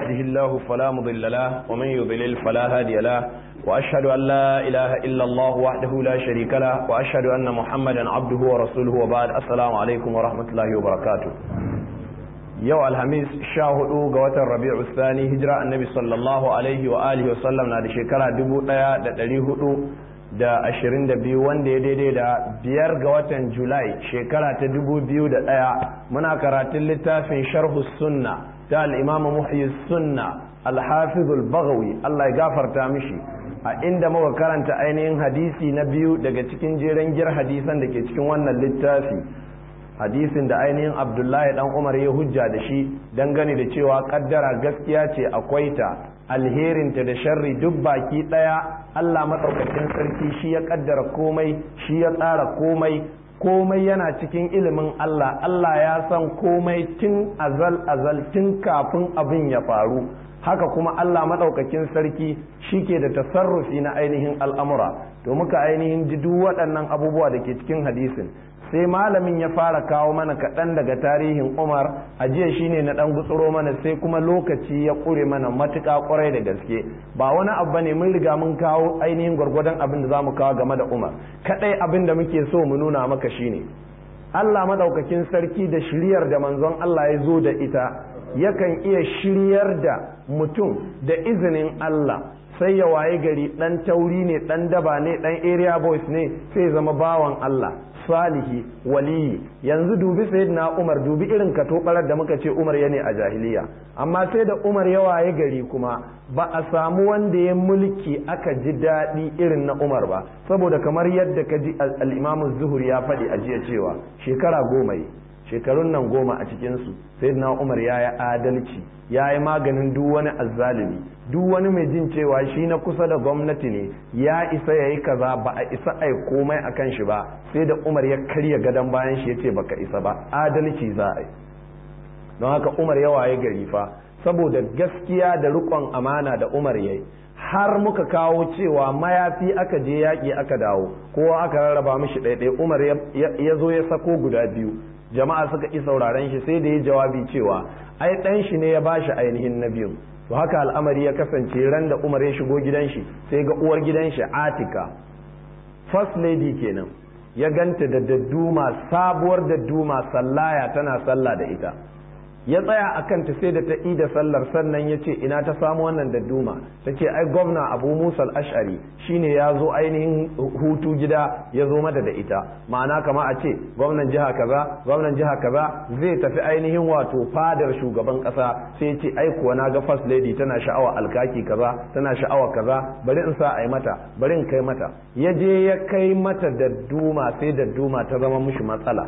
يهده الله فلا مضل له ومن يضلل فلا هادي له وأشهد أن لا إله إلا الله وحده لا شريك له وأشهد أن محمدا عبده ورسوله وبعد السلام عليكم ورحمة الله وبركاته yau alhamis sha hudu ga watan rabi'u thani hijira annabi sallallahu alaihi wa alihi wasallam na da shekara dubu daya da dari hudu da ashirin da biyu wanda ya daidai da biyar ga watan julai shekara ta dubu biyu da daya muna karatun littafin sharhu sunna ta al'imamu muhyi sunna alhafizul bagawi allah ya gafarta mishi a inda muka karanta ainihin hadisi na biyu daga cikin jeren gir hadisan da ke cikin wannan littafi hadisin da ainihin abdullahi dan umar ya hujja da shi dangane da cewa kaddara gaskiya ce akwai ta alherinta da sharri duk baki daya allah maɗaukakin sarki shi ya kaddara komai shi ya tsara komai komai yana cikin ilimin allah allah ya san komai tun azal azal tun kafin abin ya faru haka kuma Allah maɗaukakin sarki shi ke da tasarrufi na ainihin al'amura to muka ainihin ji duk waɗannan abubuwa da ke cikin hadisin sai malamin ya fara kawo mana kaɗan daga tarihin umar a jiya shine na ɗan gutsuro mana sai kuma lokaci ya ƙure mana matuƙa ƙwarai da gaske ba wani abu ne mun riga mun kawo ainihin gwargwadon abin da za mu kawo game da umar kaɗai abin da muke so mu nuna maka shine Allah maɗaukakin sarki da shiryar da manzon Allah ya zo da ita yakan iya shiryar da mutum da izinin Allah sai ya waye gari ɗan tauri ne ɗan daba ne ɗan area boys ne sai zama bawan Allah salihi waliyi yanzu dubi sayyidina Umar dubi irin katobarar da muka ce Umar ya ne a jahiliya amma sai da Umar ya waye gari kuma ba a samu wanda ya mulki aka ji daɗi irin na Umar ba saboda kamar yadda ka ji al-Imam Zuhri ya faɗi a jiya cewa shekara goma yi shekarun nan goma a cikinsu sayyidina Umar ya yi adalci ya yi maganin duk wani azzalumi duk wani mai jin cewa shi na kusa da gwamnati ne ya isa ya yi kaza ba a isa ai komai a kan shi ba sai da umar ya karya gadon bayan shi ya ce baka isa ba adalci za a yi don haka umar ya waye gari fa saboda gaskiya da rikon amana da umar ya yi har muka kawo cewa mayafi aka je yaƙi aka dawo kowa aka rarraba mishi ɗaiɗai umar ya zo ya sako guda biyu jama'a suka ƙi sauraren shi sai da ya jawabi cewa ai ɗan shi ne ya bashi ainihin na biyu to haka al'amari ya kasance ran da umar ya shigo gidan shi sai ga uwar gidan shi atika first lady kenan ya ganta da dadduma sabuwar dadduma sallaya tana sallah da ita ya tsaya a kanta sai da ta ida sallar sannan ya ce ina ta samu wannan dadduma ta ce ai gwamna abu musa ashari shine ya zo ainihin hutu gida ya zo mata da ita ma'ana kama a ce gwamnan jiha kaza gwamnan jiha kaza zai tafi ainihin wato fadar shugaban kasa sai ce ai kuwa na ga first lady tana sha'awa alkaki kaza tana sha'awa kaza bari in sa a yi mata bari in kai mata ya je ya kai mata dadduma sai dadduma ta zama mushi matsala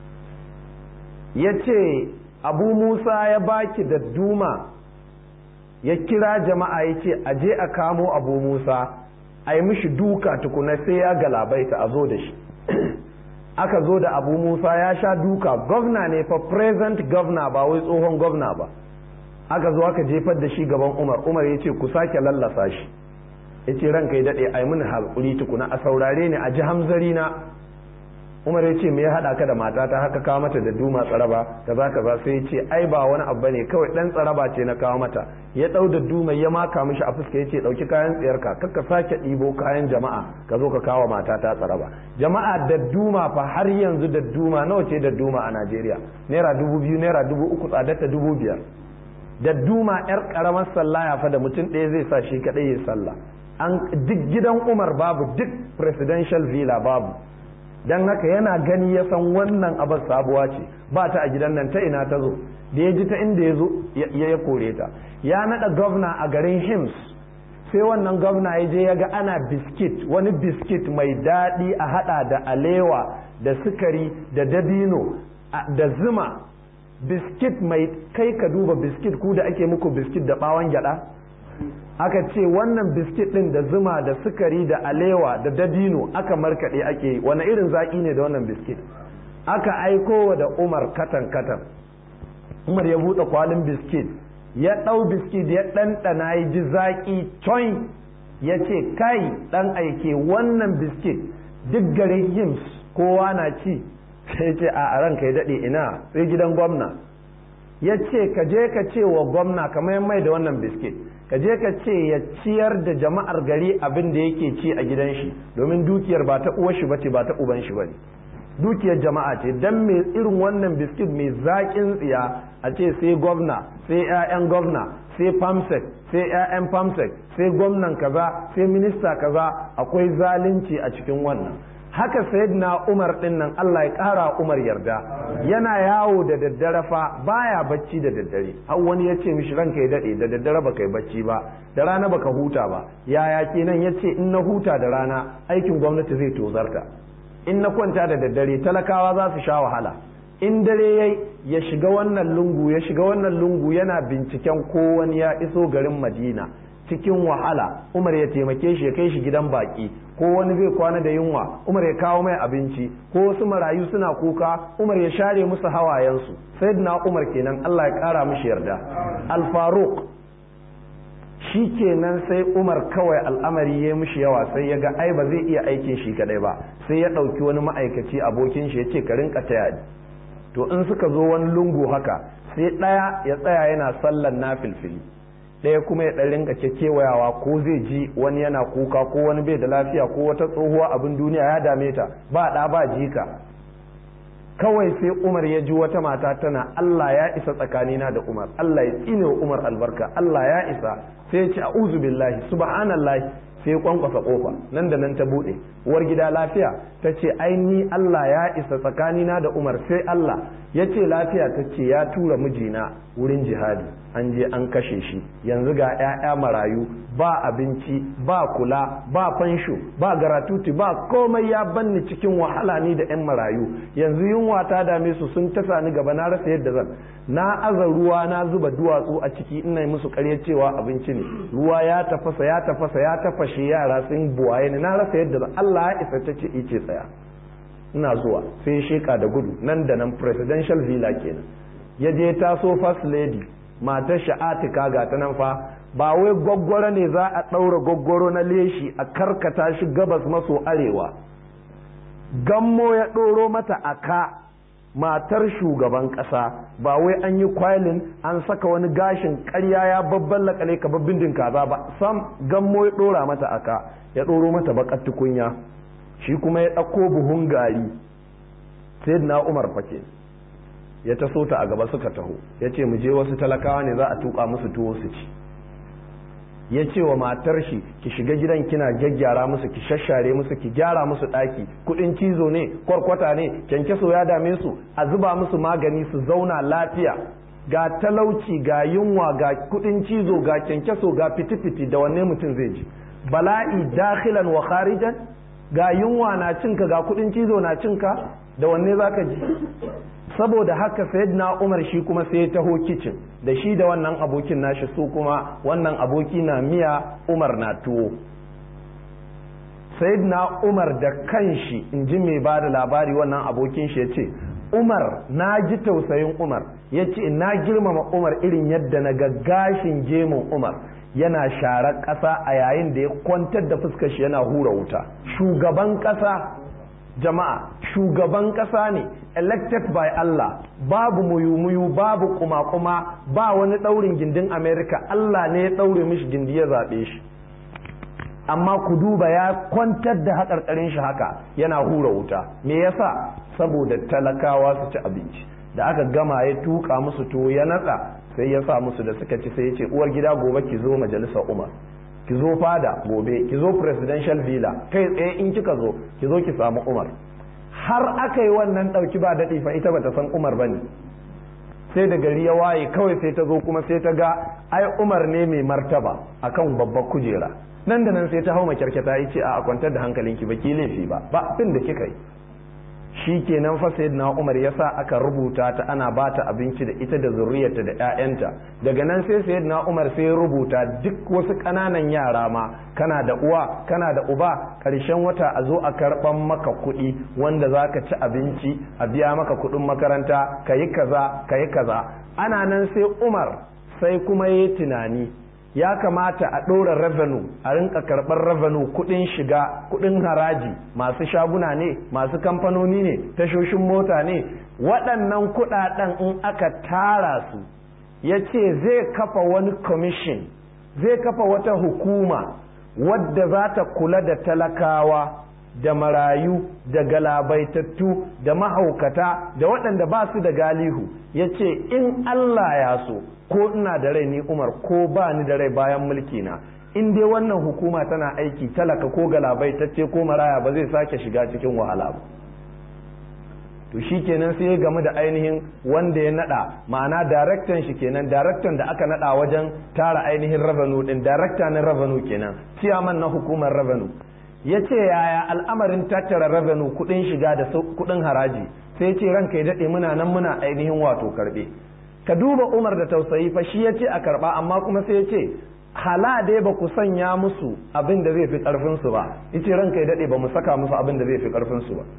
ya ce abu musa ya baki da duma ya kira jama'a ya ce a je a kamo abu musa a yi mishi duka tukuna sai ya galabaita a zo da shi aka zo da abu musa ya sha duka gwamna ne fa present gwamna ba wai tsohon gwamna ba aka zo aka jefar da shi gaban umar umar ya ce ku sake lallasa shi ya ce ranka ya daɗe a yi mini haƙuri tukuna a saurare ni a ji hamzari na umar ya ce me ya haɗa ka da matata haka kawo mata da duma tsaraba kaza kaza sai ya ce ai ba wani abu ne kawai ɗan tsaraba ce na kawo mata ya ɗau da duma ya maka mishi a fuska ya ce ɗauki kayan tsayarka kakka sake ɗibo kayan jama'a ka zo ka kawo matata tsaraba jama'a da duma fa har yanzu da duma nawa ce da duma a najeriya naira dubu biyu naira dubu uku tsadarta dubu biyar da duma yar karamar sallaya fa da mutum ɗaya zai sa shi kaɗai ya sallah an duk gidan umar babu duk presidential villa babu don haka yana gani ya san wannan abar sabuwa ce ba ta a gidan nan ta ina ta zo da ya ji ta inda ya zo ya kore ta ya nada gwamna a garin hims sai wannan gwamna ya je ya ga ana biskit wani biskit mai daɗi a hada da alewa da sukari da dabino da zuma biskit mai kai ka duba biskit ku da ake muku biskit da bawon gyada aka ce wannan biskit din da zuma da sukari da alewa da dabino aka markaɗe ake yi wani irin zaƙi ne da wannan biskit aka aiko da umar katan katan umar ya buɗe kwalin biskit ya ɗau biskit ya ɗanɗana ya ji zaƙi coin ya ce kai ɗan aike wannan biskit duk garin hims kowa na ci sai ce a ranka ya daɗe ina sai gidan gwamna ya ce ka je ka ce wa gwamna kamar mai da wannan biskit ka je ka ce ya ciyar da jama'ar gari abin da yake ci a gidan shi domin dukiyar ba ta uwar shi bace ba ta uban shi bane dukiyar jama'a ce dan me irin wannan biskit mai zaƙin tsiya a ce sai gwamna sai 'ya'yan gwamna sai famsec sai 'ya'yan famsec sai gwamnan kaza sai minista kaza akwai zalunci a cikin wannan haka sayyidina umar din nan Allah ya ƙara umar yarda yana yawo da daddare fa baya bacci da daddare har wani ya ce mishi ranka ya daɗe da daddare baka yi bacci ba da rana baka huta ba yaya kenan ya ce in na huta da rana aikin gwamnati zai tozarta in na kwanta da daddare talakawa za su sha wahala in dare yayi ya shiga wannan lungu ya shiga wannan lungu yana binciken ko wani ya iso garin madina cikin wahala umar ya taimake shi ya kai shi gidan baki ko wani zai kwana da yunwa umar ya kawo mai abinci ko wasu marayu suna kuka umar ya share musu hawayensu sayyidina umar kenan Allah ya kara mishi yarda al-faruq shi kenan sai umar kawai al'amari ya mishi yawa sai ya ga ai ba zai iya aikin shi kadai ba sai ya ɗauki wani ma'aikaci abokin shi ya ce ka rinka taya to in suka zo wani lungu haka sai ɗaya ya tsaya yana sallan na filfili ɗaya kuma ya ɗan rinka kewayawa ko zai ji wani yana kuka ko wani bai da lafiya ko wata tsohuwa abin duniya ya dame ta ba ɗa ba jika kawai sai umar ya ji wata mata tana Allah ya isa tsakanina da umar Allah ya tsine wa umar albarka Allah ya isa sai ya ce a'udhu billahi subhanallahi sai kwankwasa kofa nan da nan ta bude uwar gida lafiya ta ce ai ni Allah ya isa tsakanina da umar sai Allah ya ce lafiya ta ce ya tura mijina wurin jihadi an je an kashe shi yanzu ga 'ya'ya marayu ba abinci ba kula ba fansho ba garatuti ba komai ya banni cikin wahala ni da 'yan marayu yanzu yunwa ta dame su sun tasa ni gaba na rasa yadda zan na aza ruwa na zuba duwatsu a ciki ina musu karya cewa abinci ne ruwa ya tafasa ya tafasa ya tafashe yara sun buwaye ni na rasa yadda zan Allah ya isa ta ce ice tsaya ina zuwa sai sheka da gudu nan da nan presidential villa kenan ya je taso first lady matar sha'atika ga ta nan fa ba wai gwaggwaro ne za a ɗaura gwaggwaro na leshi a karkata shi gabas maso arewa gammo ya ɗoro mata a ka matar shugaban ƙasa ba wai an yi kwalin an saka wani gashin ƙarya ya babban lakale ka babbin kaza ba sam gammo ya ɗora mata a ka ya ɗoro mata baƙar tukunya shi kuma ya ɗauko buhun gari sai na umar fake ya taso ta a gaba suka taho ya ce mu je wasu talakawa ne za a tuka musu tuwo su ci ya ce wa matar shi ki shiga gidan kina gyaggyara musu ki shashare musu ki gyara musu ɗaki kuɗin cizo ne kwarkwata ne kyankyaso ya dame su a zuba musu magani su zauna lafiya ga talauci ga yunwa ga kuɗin cizo ga kyankyaso ga fiti-fiti da wanne mutum zai ji bala'i dakhilan wa kharijan ga yunwa na cinka ga kuɗin cizo na cinka da wanne zaka ji saboda haka sayyidina umar shi kuma sai ya taho kicin da shi da wannan abokin nashi su kuma wannan aboki na miya umar na tuwo sayyidina umar da kanshi in ji mai ba da labari wannan abokin shi ya ce umar na ji tausayin umar ya ce na girmama umar irin yadda na ga gashin gemun umar yana sharar ƙasa a yayin da ya kwantar da fuskar shi yana hura wuta shugaban ƙasa jama'a shugaban ƙasa ne elected by Allah babu muyu-muyu babu kuma-kuma ba wani ɗaurin gindin America Allah ne ya ɗaure mishi gindi ya zaɓe shi amma ku duba ya kwantar da haƙarƙarin shi haka yana hura wuta me yasa saboda talakawa su ci abinci da aka gama ya tuka musu tuwo ya natsa sai ya sa musu da suka ci sai ya ce uwar gida gobe ki zo majalisar umar ki zo fada gobe ki zo presidential villa kai tsaye in kika zo ki zo ki samu umar har aka yi wannan ɗauki ba daɗi fa ita bata san umar bane sai da gari ya waye kawai sai ta zo kuma sai ta ga ai umar ne mai martaba akan babbar kujera nan da nan sai ta hau makyarkyata ya ce a kwantar da hankalinki ba ki laifi ba ba abin da kika yi shi kenan fa na Umar ya sa aka rubuta ta ana ba ta abinci da ita da zuriyarta da 'ya'yanta daga nan sai sayyidina Umar sai ya rubuta duk wasu ƙananan yara ma kana da uwa kana da uba ƙarshen wata a zo a karɓan maka kuɗi wanda za ka ci abinci a biya maka kuɗin makaranta ka yi kaza ka yi kaza ana nan sai Umar sai kuma ya yi tunani ya kamata a ɗora revenue a rinka karɓar revenue kuɗin shiga kuɗin haraji masu shaguna ne masu kamfanoni ne tashoshin mota ne waɗannan kuɗaɗen in aka tara su ya ce zai kafa wani commission zai kafa wata hukuma wadda za ta kula da talakawa da marayu da galabaitattu da mahaukata da waɗanda ba su da galihu ya ce in Allah ya so ko ina da rai ni umar ko ba ni da rai bayan mulki na in dai wannan hukuma tana aiki talaka ko galabaitacce ko maraya ba zai sake shiga cikin wahala ba to shi kenan sai ya gamu da ainihin wanda ya nada ma'ana daraktan shi kenan daraktan da aka nada wajen tara ainihin revenue din darakta na revenue kenan ciyaman na hukumar revenue ya ce yaya al'amarin tattara revenue kudin shiga da kudin haraji sai ya ce ranka ya daɗe muna nan muna ainihin wato karɓe ka duba umar da tausayi fa shi ya ce a karɓa amma kuma sai ya ce hala dai ba ku sanya musu abin da zai fi ƙarfinsu ba ya ce ranka ya daɗe ba mu saka musu abin da zai fi ƙarfinsu ba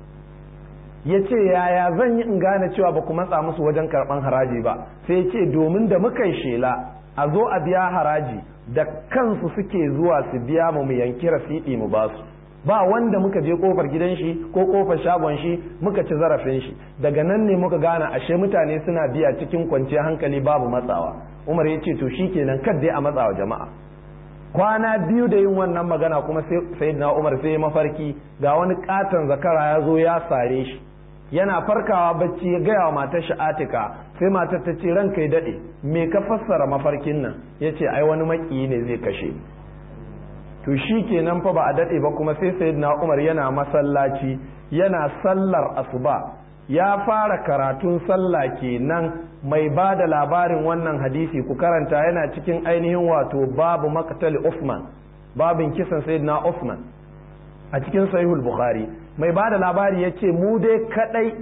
ya ce yaya zan yi in gane cewa ba ku matsa musu wajen karɓan haraji ba sai ya ce domin da muka yi shela a zo a biya haraji da kansu suke zuwa su biya mu mu yanki rasidi mu ba su ba wanda muka je kofar gidan shi ko kofar shagon shi muka ci zarafin shi daga nan ne muka gane ashe mutane suna biya cikin kwanciyar hankali babu matsawa umar ya ce to shikenan kad dai a matsawa jama'a kwana biyu da yin wannan magana kuma sai na umar sai mafarki ga wani katon zakara ya zo ya sare shi yana farkawa bacci ya gaya wa matar shi atika sai matar ta ce ranka ya daɗe me ka fassara mafarkin nan ya ce ai wani maƙiyi ne zai kashe to shi kenan fa ba a daɗe ba kuma sai sayyidina umar yana masallaci yana sallar asuba ya fara karatun sallah kenan mai ba da labarin wannan hadisi ku karanta yana cikin ainihin wato babu maqtali Uthman babin kisan sayyidina Uthman a cikin sahihul bukhari mai ba da labari ya ce mu dai kadai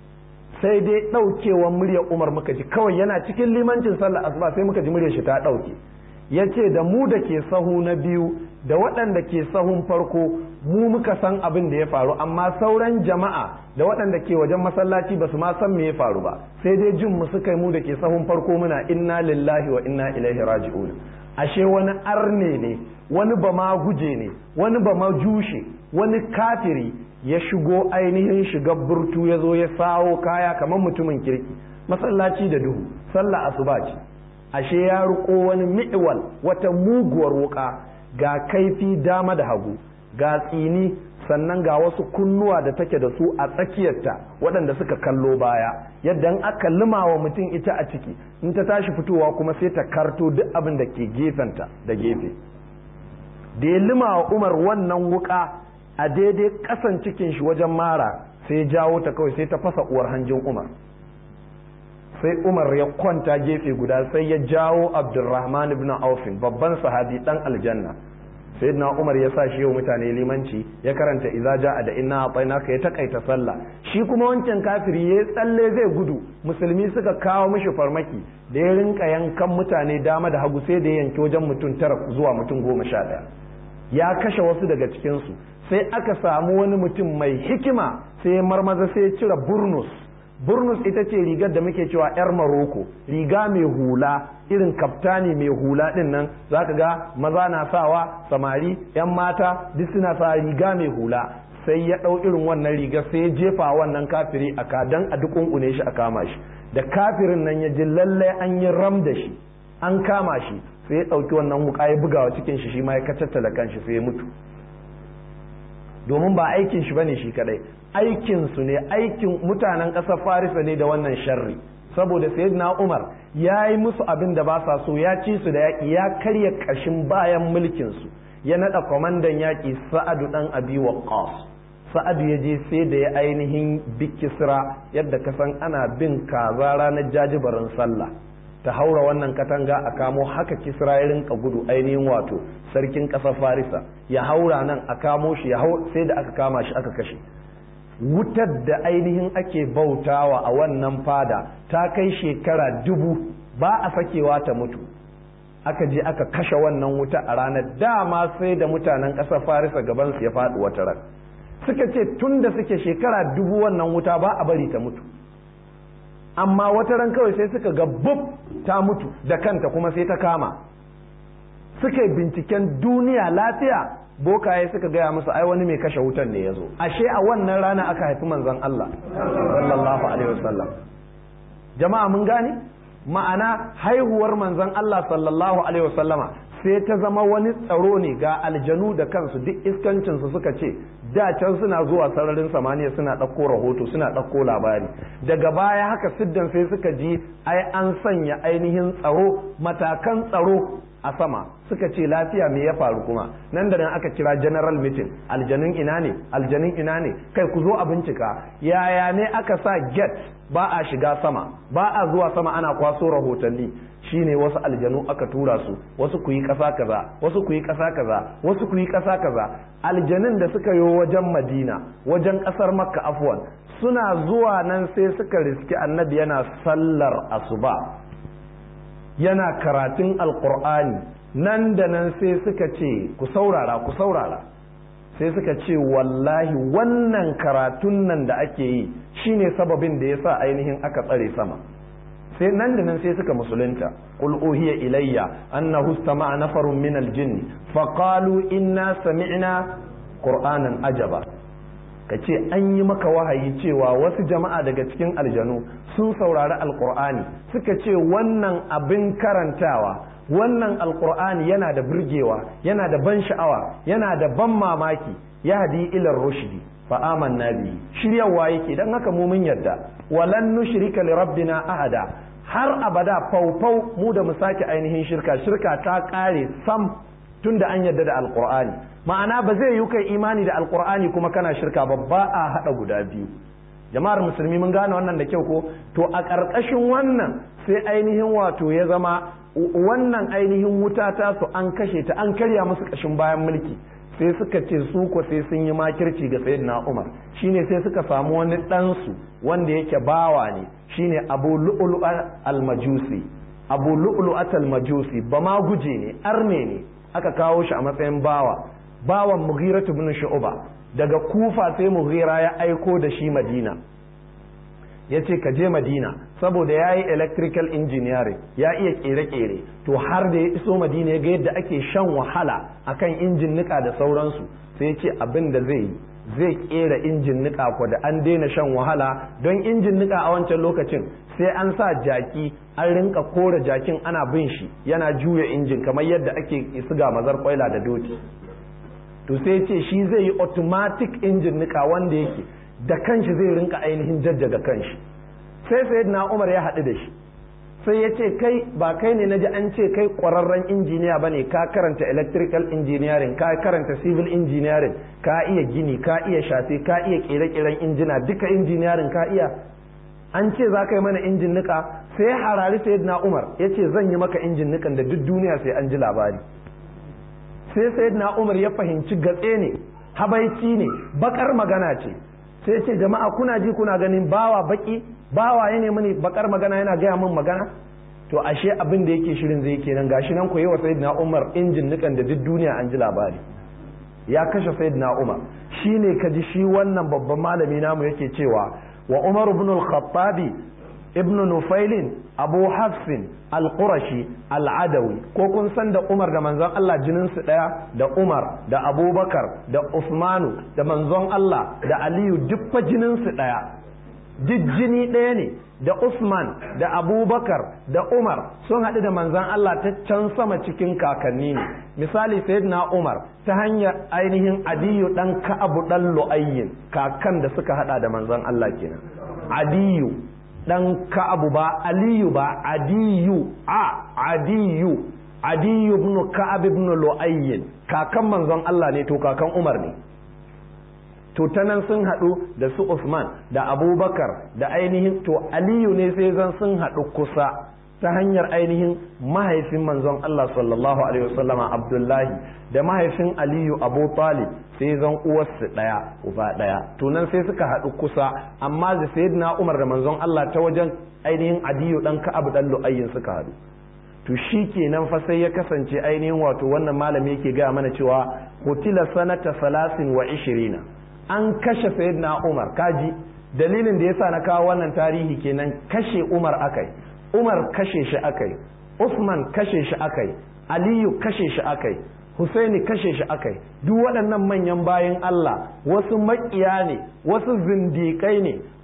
sai dai ɗaukewan muryar umar muka ji kawai yana cikin limancin sallar asuba sai muka ji muryar shi ta ɗauke ya ce da mu da ke sahu na biyu da waɗanda ke sahun farko mu muka san abin da ya faru amma sauran jama'a da waɗanda ke wajen masallaci ba su ma san me ya faru ba sai dai jin mu suka yi mu da ke sahun farko muna inna lillahi wa inna ilaihi raji'un ashe wani arne ne wani ba ma guje ne wani ba ma jushe wani kafiri ya shigo ainihin shiga burtu ya zo ya sawo kaya kamar mutumin kirki masallaci da duhu sallah asuba ce ashe ya riko wani mi'wal wata muguwar wuka ga kaifi dama da hagu ga tsini sannan ga wasu kunnuwa da take da su a tsakiyarta waɗanda suka kallo baya yadda aka limawa mutum ita a ciki in ta tashi fitowa kuma sai ta karto duk abin da ke gefenta da gefe da ya limawa umar wannan wuka a daidai ƙasan cikin shi wajen mara sai jawo ta kawai sai ta fasa uwar hanjin umar sai umar ya kwanta gefe guda sai ya jawo abdurrahman ibn aufin babban sahabi dan aljanna sayyidina umar ya sa shi yau mutane limanci ya karanta idza ja'a da inna atainaka ya takaita sallah shi kuma wancan kafiri ya tsalle zai gudu musulmi suka kawo mishi farmaki da ya rinka yankan mutane dama da hagu sai da ya yanki wajen mutum tara zuwa mutum goma sha ɗaya ya kashe wasu daga cikinsu sai aka samu wani mutum mai hikima sai ya marmaza sai ya cire burnus burnus ita ce rigar da muke cewa 'yar maroko riga mai hula irin kaftani mai hula din nan zaka ga maza na sawa samari 'yan mata duk suna sa riga mai hula sai ya ɗau irin wannan rigar sai ya jefa wannan kafiri a kadan a dukunkune shi a kama shi da kafirin nan ya ji lallai an yi ram da shi an kama shi sai ya ɗauki wannan wuka ya bugawa cikin shi shi ma ya kacattala kanshi sai ya mutu domin ba aikin shi bane shi kadai aikin su ne aikin mutanen ƙasar farisa ne da wannan sharri saboda sayyidina umar ya yi musu abin da ba sa so ya ci su da yaƙi ya karya ƙashin bayan mulkin su ya naɗa kwamandan yaƙi sa'adu ɗan abi waqqas sa'adu ya je sai da ya ainihin bikisra yadda ka san ana bin kaza ranar jajibarin sallah ta haura wannan katanga a kamo haka kisra ya rinka gudu ainihin wato sarkin ƙasar farisa ya haura nan a kamo shi ya hau sai da aka kama shi aka kashe wutar da ainihin ake bautawa a wannan fada ta kai shekara dubu ba a sakewa ta mutu aka je aka kashe wannan wuta a ranar dama sai da mutanen ƙasar farisa gabansu ya faɗi wata ran suka ce tun da suke shekara dubu wannan wuta ba a bari ta mutu amma wata ran kawai sai suka ga bub ta mutu da kanta kuma sai ta kama suka yi binciken duniya lafiya bokaye suka gaya musu ai wani mai kashe wutan ne ya zo ashe a wannan rana aka haifi manzon Allah sallallahu alaihi wasallam jama'a mun gane ma'ana haihuwar manzon Allah sallallahu alaihi wasallama sai ta zama wani tsaro ne ga aljanu da kansu duk iskancinsu suka ce da can suna zuwa sararin samaniya suna ɗauko rahoto suna ɗauko labari daga baya haka siddan sai suka ji ai an sanya ainihin tsaro matakan tsaro a sama suka ce lafiya me ya faru kuma nan da nan aka kira general meeting aljanun ina ne aljanun ina ne kai ku zo a bincika yaya ne aka sa get ba a shiga sama ba a zuwa sama ana kwaso rahotanni shine wasu aljanu aka tura su wasu ku yi ƙasa kaza wasu ku yi ƙasa kaza wasu ku yi ƙasa kaza aljanun da suka yi wajen madina wajen ƙasar makka afwan suna zuwa nan sai suka riski annabi yana sallar asuba yana karatun alkur'ani nan da nan sai suka ce ku saurara ku saurara sai suka ce wallahi wannan karatun nan da ake yi shine sababin da ya sa ainihin aka tsare sama sai nan da nan sai suka musulunta qul uhiya ilayya annahu istama'a nafarun min aljinn faqalu inna sami'na qur'anan ajaba kace an yi maka wahayi cewa wasu jama'a daga cikin aljanu sun saurari alqur'ani suka ce wannan abin karantawa wannan alqur'ani yana da burgewa yana da ban sha'awa yana da ban mamaki yahdi ila rushdi fa amanna bi shiryawa yake dan haka mu mun yarda walan nushrika li rabbina ahada har abada faufau mu da mu sake ainihin shirka shirka ta kare sam tunda an yarda da alqur'ani ma'ana ba zai yi kai imani da alqur'ani kuma kana shirka ba ba a hada guda biyu jama'ar musulmi mun gane wannan da kyau ko to a ƙarƙashin wannan sai ainihin wato ya zama wannan ainihin wuta ta su an kashe ta an karya musu ƙashin bayan mulki sai suka ce su ko sai sun yi makirci ga sayyidina Umar shine sai suka samu wani ɗansu wanda yake bawa ne shine Abu Lu'lu al-Majusi Abu Lu'lu al-Majusi ba ma guje ne arme ne aka kawo shi a matsayin bawa bawan Mughira ibn Shu'ba daga Kufa sai Mughira ya aiko da shi Madina ya ce ka je madina saboda ya yi electrical engineering ya iya kere-kere to har da ya iso madina ya ga yadda ake shan wahala akan injin nika da sauransu sai ya ce abin da zai yi zai kera injin nika ko da an daina shan wahala don injin nika a wancan lokacin sai an sa jaki an rinka kora jakin ana bin shi yana juya injin kamar yadda ake siga mazar kwaila da doki to sai ya ce shi zai yi automatic injin nika wanda yake da kanshi zai rinka ainihin jajjaga kanshi sai sai na umar ya haɗu da shi sai ya ce kai ba kai ne naji an ce kai ƙwararren injiniya ba ne ka karanta electrical engineering ka karanta civil engineering ka iya gini ka iya shafe ka iya ƙere-ƙeren injina duka engineering ka iya an ce za ka yi mana injin nika sai harari sai na umar ya ce zan yi maka injin nikan da duk duniya sai an ji labari sai sai na umar ya fahimci gatse ne habaici ne bakar magana ce sai ce jama'a kuna ji kuna ganin bawa baki bawa ya nemi ne bakar magana yana gaya min magana to ashe abin da yake shirin zai kenan gashi nan koyi wa sayyidina Umar injin nukan da duk duniya an ji labari ya kashe sayyidina Umar shine kaji shi wannan babban malami namu yake cewa wa Umar ibn al-Khattabi ibn Nufailin Abu Hafsin al-Qurashi al-Adawi ko kun san da Umar da manzon Allah jinin su daya da Umar da Abubakar da Usmanu da manzon Allah da Aliyu duk fa jinin su daya duk jini ɗaya ne da Usman da Abubakar da Umar sun haɗu da manzon Allah ta can sama cikin kakanni ne misali sayyidina Umar ta hanyar ainihin Adiyu dan Ka'abu dan Lu'ayyin kakan da suka haɗa da manzon Allah kenan Adiyu dan ka'abu ba aliyu ba adiyu a adiyu adiyu ibn ka'ab ibn lu'ayyin kakan manzon Allah ne to kakan Umar ne to ta nan sun haɗu da su Usman da Abubakar da ainihin to Aliyu ne sai zan sun haɗu kusa ta hanyar ainihin mahaifin manzon Allah sallallahu alaihi wasallama Abdullahi da mahaifin Aliyu Abu Talib sai zan uwarsu ɗaya uba ɗaya to nan sai suka haɗu kusa amma da sayyidina Umar da manzon Allah ta wajen ainihin Adiyu dan Ka'ab dan Lu'ayyin suka haɗu to shi kenan fa sai ya kasance ainihin wato wannan malami yake gaya mana cewa kutila sanata salasin wa ishirina an kashe sayyidina Umar kaji dalilin da yasa na kawo wannan tarihi kenan kashe Umar akai Umar kashe shi akai Usman kashe shi akai Aliyu kashe shi akai Husaini kashe shi akai duk waɗannan manyan bayan Allah wasu maƙiya ne wasu zindiƙai ne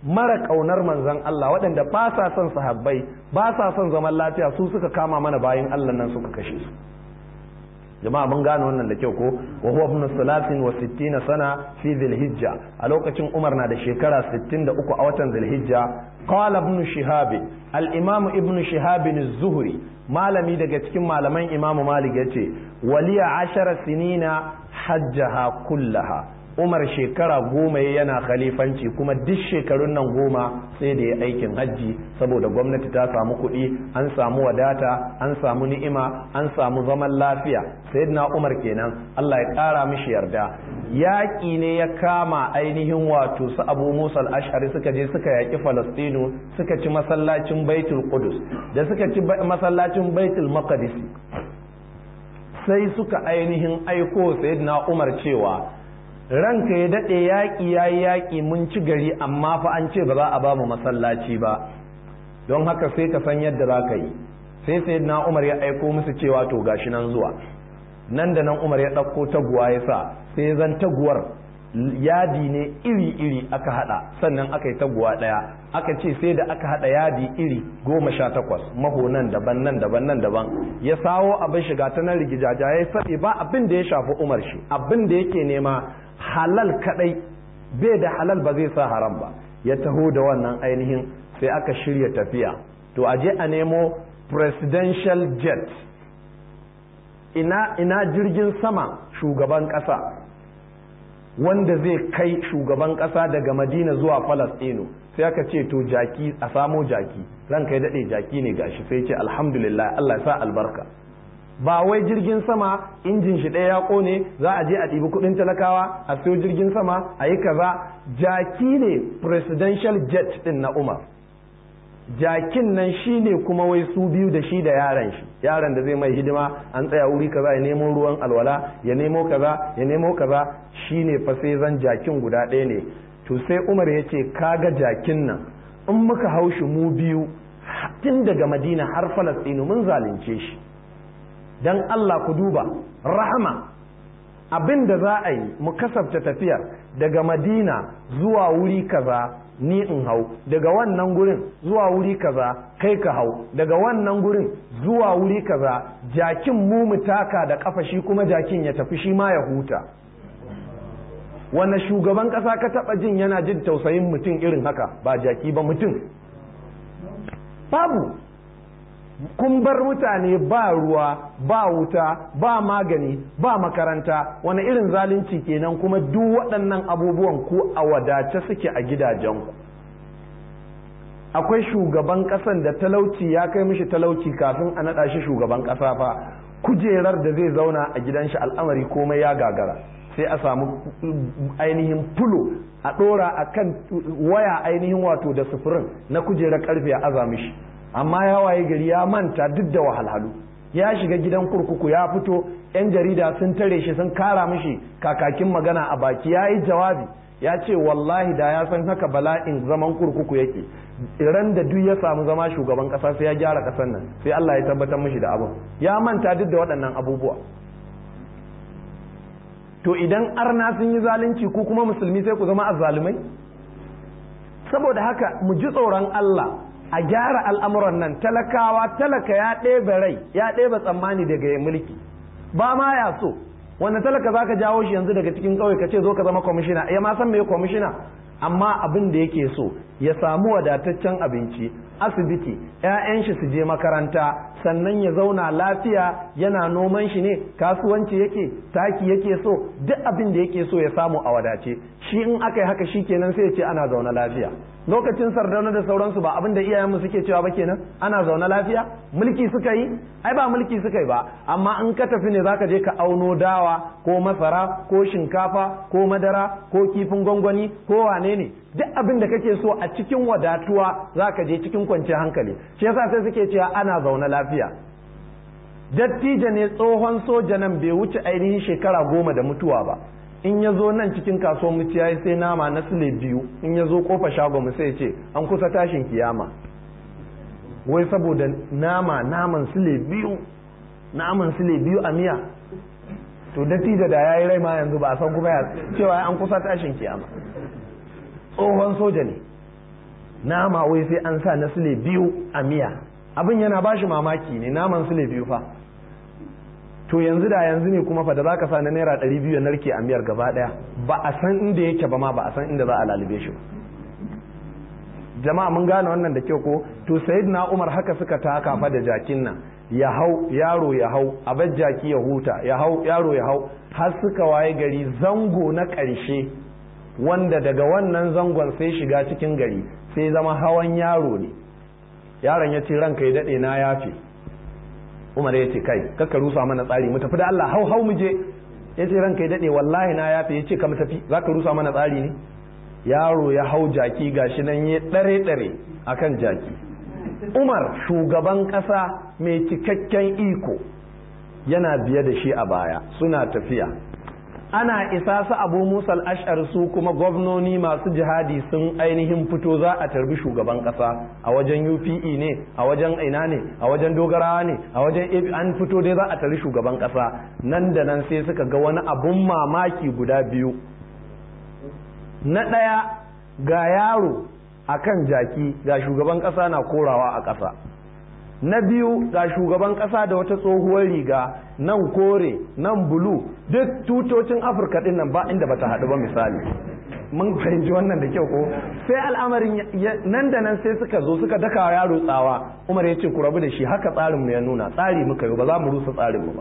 mara ƙaunar manzon Allah waɗanda ba sa son sahabbai ba sa son zaman lafiya su suka kama mana bayan Allah nan suka kashe su jama'a mun gane wannan da kyau ko wa huwa ibn salatin wa sittina sana fi dhilhijja a lokacin Umar na da shekara 63 a watan dhilhijja qala ibn shihab al-imam ibn shihab az-zuhri malami daga cikin malaman imamu malik yace waliya ashara sinina hajjaha kullaha umar shekara goma yana khalifanci kuma duk shekarun nan goma sai da ya aikin hajji saboda gwamnati ta samu kuɗi an samu wadata an samu ni'ima an samu zaman lafiya sayyidina umar kenan Allah ya ƙara mishi yarda yaƙi ne ya kama ainihin wato su abu musa al-ash'ari suka je suka yaƙi falastinu suka ci masallacin baitul qudus da suka ci masallacin baitul maqdis sai suka ainihin aiko sayyidina umar cewa ranka ya daɗe yaƙi ya yi yaƙi mun ci gari amma fa an ce ba za a ba mu masallaci ba don haka sai ka san yadda za ka yi sai sai na umar ya aiko musu cewa to gashi nan zuwa nan da nan umar ya ɗauko taguwa ya sa sai zan taguwar yadi ne iri-iri aka hada sannan aka yi taguwa ɗaya aka ce sai da aka hada yadi iri goma sha takwas maho nan daban nan daban nan daban ya sawo abin shiga ta nan rigijaja ya saɓe ba abin da ya shafi umar shi abin da yake nema halal kadai bai da halal ba zai sa haram ba ya taho da wannan ainihin sai aka shirya tafiya to a je a nemo presidential jet ina ina jirgin sama shugaban kasa wanda zai kai shugaban kasa daga madina zuwa falastino sai aka ce to jaki a samo jaki ranka ya daɗe jaki ne gashi sai ce alhamdulillah allah ya sa albarka ba wai jirgin sama injin shi ɗaya ya ƙone za a je a ɗibi kuɗin talakawa a siyo jirgin sama a yi kaza jaki ne presidential jet ɗin na umar jakin nan shi ne kuma wai su biyu da shi da yaran shi yaran da zai mai hidima an tsaya wuri kaza ya nemo ruwan alwala ya nemo kaza ya nemo kaza shi ne fa sai zan jakin guda ɗaya ne to sai umar ya ce kaga jakin nan in muka haushi mu biyu tun daga madina har falastinu mun zalunce shi dan Allah ku duba rahama abin da za a yi mu kasafta tafiyar daga madina zuwa wuri kaza ni in hau daga wannan gurin zuwa wuri kaza kai ka hau daga wannan gurin zuwa wuri kaza jakin mu mu taka da kafa shi kuma jakin ya tafi shi ma ya huta wanne shugaban kasa ka taba jin yana jin tausayin mutum irin haka ba jaki ba mutum babu kun bar mutane ba ruwa ba wuta ba magani ba makaranta wani irin zalunci kenan kuma duk waɗannan abubuwan ku a wadace suke a gidajenku akwai shugaban ƙasan da talauci ya kai mishi talauci kafin a naɗa shi shugaban ƙasa fa kujerar da zai zauna a gidan shi al'amari komai ya gagara sai a samu ainihin fulo a ɗora a kan waya ainihin wato da sufurin na kujerar ƙarfe a aza mishi amma ya waye gari ya manta duk da wahalhalu ya shiga gidan kurkuku ya fito yan jarida sun tare shi sun kara mishi kakakin magana a baki ya yi jawabi ya ce wallahi da ya san haka bala'in zaman kurkuku yake ran da duk ya samu zama shugaban kasa sai ya gyara kasan nan sai Allah ya tabbatar mishi da abin ya manta duk da waɗannan abubuwa to idan arna sun yi zalunci ku kuma musulmi sai ku zama azzalumai saboda haka mu ji tsoron Allah a gyara al'amuran nan talakawa talaka ya ɗebe rai ya ɗebe tsammani daga ya mulki ba ma ya so wanda talaka za ka jawo shi yanzu daga cikin ƙauye ka ce zo ka zama kwamishina ya ma san me kwamishina amma abin da yake so ya samu wadataccen abinci asibiti 'ya'yan shi su je makaranta sannan ya zauna lafiya yana noman shi ne kasuwanci yake taki yake so duk abin da yake so ya samu a wadace shi in aka yi haka shi kenan sai ya ce ana zaune lafiya lokacin sardauna da sauransu ba abin da iyayenmu suke cewa ba kenan ana zaune lafiya mulki suka yi ai ba mulki suka yi ba amma in ka tafi ne zaka je ka auno dawa ko masara ko shinkafa ko madara ko kifin gwangwani ko wane ne duk abin da kake so a cikin wadatuwa zaka je cikin kwanciyar hankali shi yasa sai suke cewa ana zaune lafiya dattijo ne tsohon soja nan bai wuce ainihin shekara goma da mutuwa ba in ya zo nan cikin kasuwar muciya sai nama na sile biyu in ya zo kofa shagon mu sai ce an kusa tashin kiyama wai saboda nama naman sile biyu naman sile biyu a miya to dattijo da ya yi rai ma yanzu ba a san kuma ya cewa an kusa tashin kiyama tsohon soja ne nama wai sai an sa na sule biyu a miya abin yana ba shi mamaki ne naman sule biyu fa to yanzu da yanzu ne kuma fa da zaka sa na naira ɗari biyu ya narke a miyar gaba ɗaya ba a san inda yake ba ma ba a san inda za a lalube shi ba jama'a mun gane wannan da kyau ko to sayyidina umar haka suka taka fa da jakin nan ya hau yaro ya hau abar jaki ya huta ya hau yaro ya hau har suka waye gari zango na ƙarshe wanda daga wannan zangon sai shiga cikin gari sai zama hawan yaro ne yaron ya ce ranka ya daɗe na yafe umar ya ce kai kakka rusa mana tsari mu tafi da Allah hau hau mu je ya ce ranka ya daɗe wallahi na yafe ya ce ka mu tafi za ka rusa mana tsari ne yaro ya hau jaki gashi nan ya ɗare ɗare akan jaki umar shugaban ƙasa mai cikakken iko yana biye da shi a baya suna tafiya ana isa su abu musal ash'ar su kuma gwamnoni masu jihadi sun ainihin fito za a tarbi shugaban kasa a wajen UPE ne a wajen ina ne a wajen dogarawa ne a wajen an fito dai za a tarbi shugaban kasa nan da nan sai suka ga wani abun mamaki guda biyu na ɗaya ga yaro a kan jaki ga shugaban kasa na korawa a ƙasa na biyu ga shugaban kasa da wata tsohuwar riga nan kore nan bulu duk tutocin afirka din nan ba inda bata haɗu ba misali mun fahimci wannan da kyau ko sai al'amarin nan da nan sai suka zo suka daka yaro tsawa umar ya ce ku rabu da shi haka tsarin mu ya nuna tsari muka yi ba za mu rusa tsarin mu ba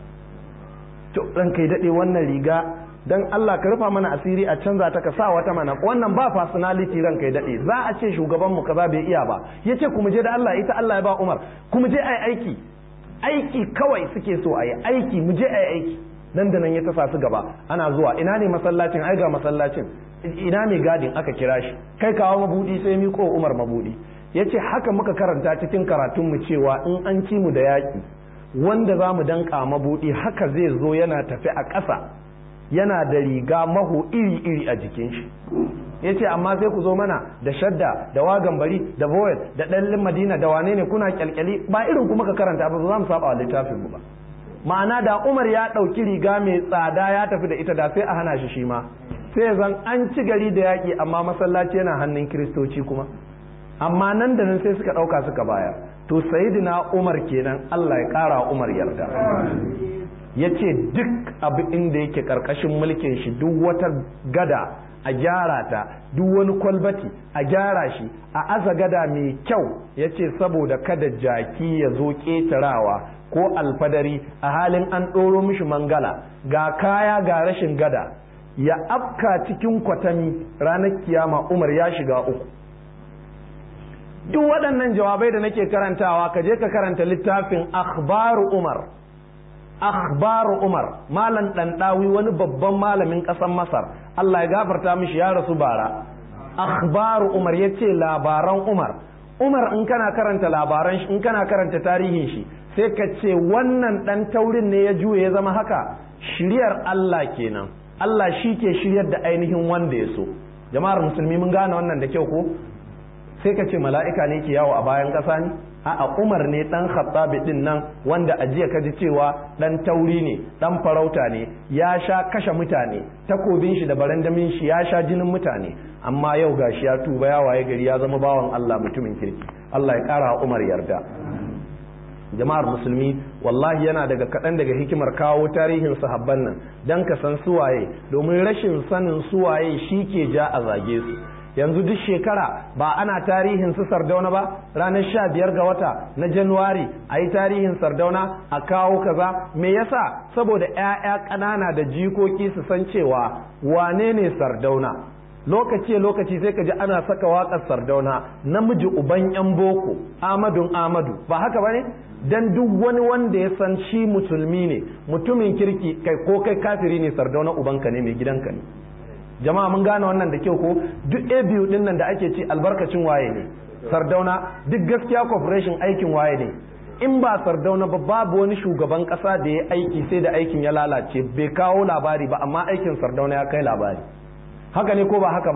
to ran kai daɗe wannan riga dan Allah ka rufa mana asiri a canza ta ka sa wata mana wannan ba personality ran kai dade za a ce shugaban mu kaza bai iya ba yace kuma je da Allah ita Allah ya ba Umar kuma je ai aiki aiki kawai suke so ayi aiki mu je ai aiki nan da nan ya tasa su gaba ana zuwa ina ne masallacin ai ga masallacin ina mai gadin aka kira shi kai kawo mabudi sai miko Umar mabudi yace haka muka karanta cikin karatun mu cewa in an ci mu da yaki wanda za mu danka mabudi haka zai zo yana tafi a ƙasa yana da riga maho iri-iri a jikin shi ya ce amma sai ku zo mana da shadda da wagan bari da boyel da ɗallin madina da wane ne kuna kyalkyali ba irin kuma ka karanta ba za mu saba wa littafin mu ba ma'ana da umar ya ɗauki riga mai tsada ya tafi da ita da sai a hana shi shi ma sai zan an ci gari da yaƙi amma masallaci yana hannun kiristoci kuma amma nan da nan sai suka ɗauka suka bayar to sayidina umar kenan allah ya ƙara umar yarda ya ce duk abu inda yake karkashin mulkin shi duk wata gada a gyara ta duk wani kwalbati a gyara shi a aza gada mai kyau ya ce saboda kada jaki ya zo ƙetarawa ko alfadari a halin an ɗoro mishi mangala ga kaya ga rashin gada ya afka cikin kwatami ranar kiyama umar ya shiga uku duk waɗannan jawabai da nake karantawa ka je ka karanta littafin akhbaru umar akhbaru umar malam ɗanɗawi wani babban malamin ƙasar masar allah ya gafarta mishi ya rasu bara akhbaru umar ya ce labaran umar umar in kana karanta labaran shi in kana karanta tarihin shi sai ka ce wannan ɗan taurin ne ya juye ya zama haka shiryar allah kenan allah shi ke shiryar da ainihin wanda ya so jama'ar musulmi mun gane wannan da kyau ko sai ka ce mala'ika ne ke yawo a bayan ƙasa ne a'a Umar ne dan Khattabi din nan wanda a jiya kaji cewa dan tauri ne dan farauta ne ya sha kashe mutane takobin shi da barandamin shi ya sha jinin mutane amma yau gashi ya tuba ya waye gari ya zama bawan Allah mutumin kirki Allah ya kara Umar yarda jama'ar musulmi wallahi yana daga kaɗan daga hikimar kawo tarihin sahabban nan dan ka san suwaye domin rashin sanin suwaye shi ke ja a zage su yanzu duk shekara ba ana tarihin su sardauna ba ranar sha biyar ga wata na januwari a yi tarihin sardauna a kawo kaza me yasa saboda 'ya'ya ƙanana da jikoki su san cewa wane ne sardauna lokaci lokaci sai ka ji ana saka waƙar sardauna namiji uban 'yan boko amadun amadu ba haka ba ne dan duk wani wanda ya san shi musulmi ne mutumin kirki kai ko kai kafiri ne sardauna ubanka ne mai gidanka ne jama'a mun gane wannan da kyau ko duk a biyu din nan da ake ci albarkacin waye ne sardauna duk gaskiya corporation aikin waye ne in ba sardauna ba babu wani shugaban kasa da ya aiki sai da aikin ya lalace bai kawo labari ba amma aikin sardauna ya kai labari haka ne ko ba haka ba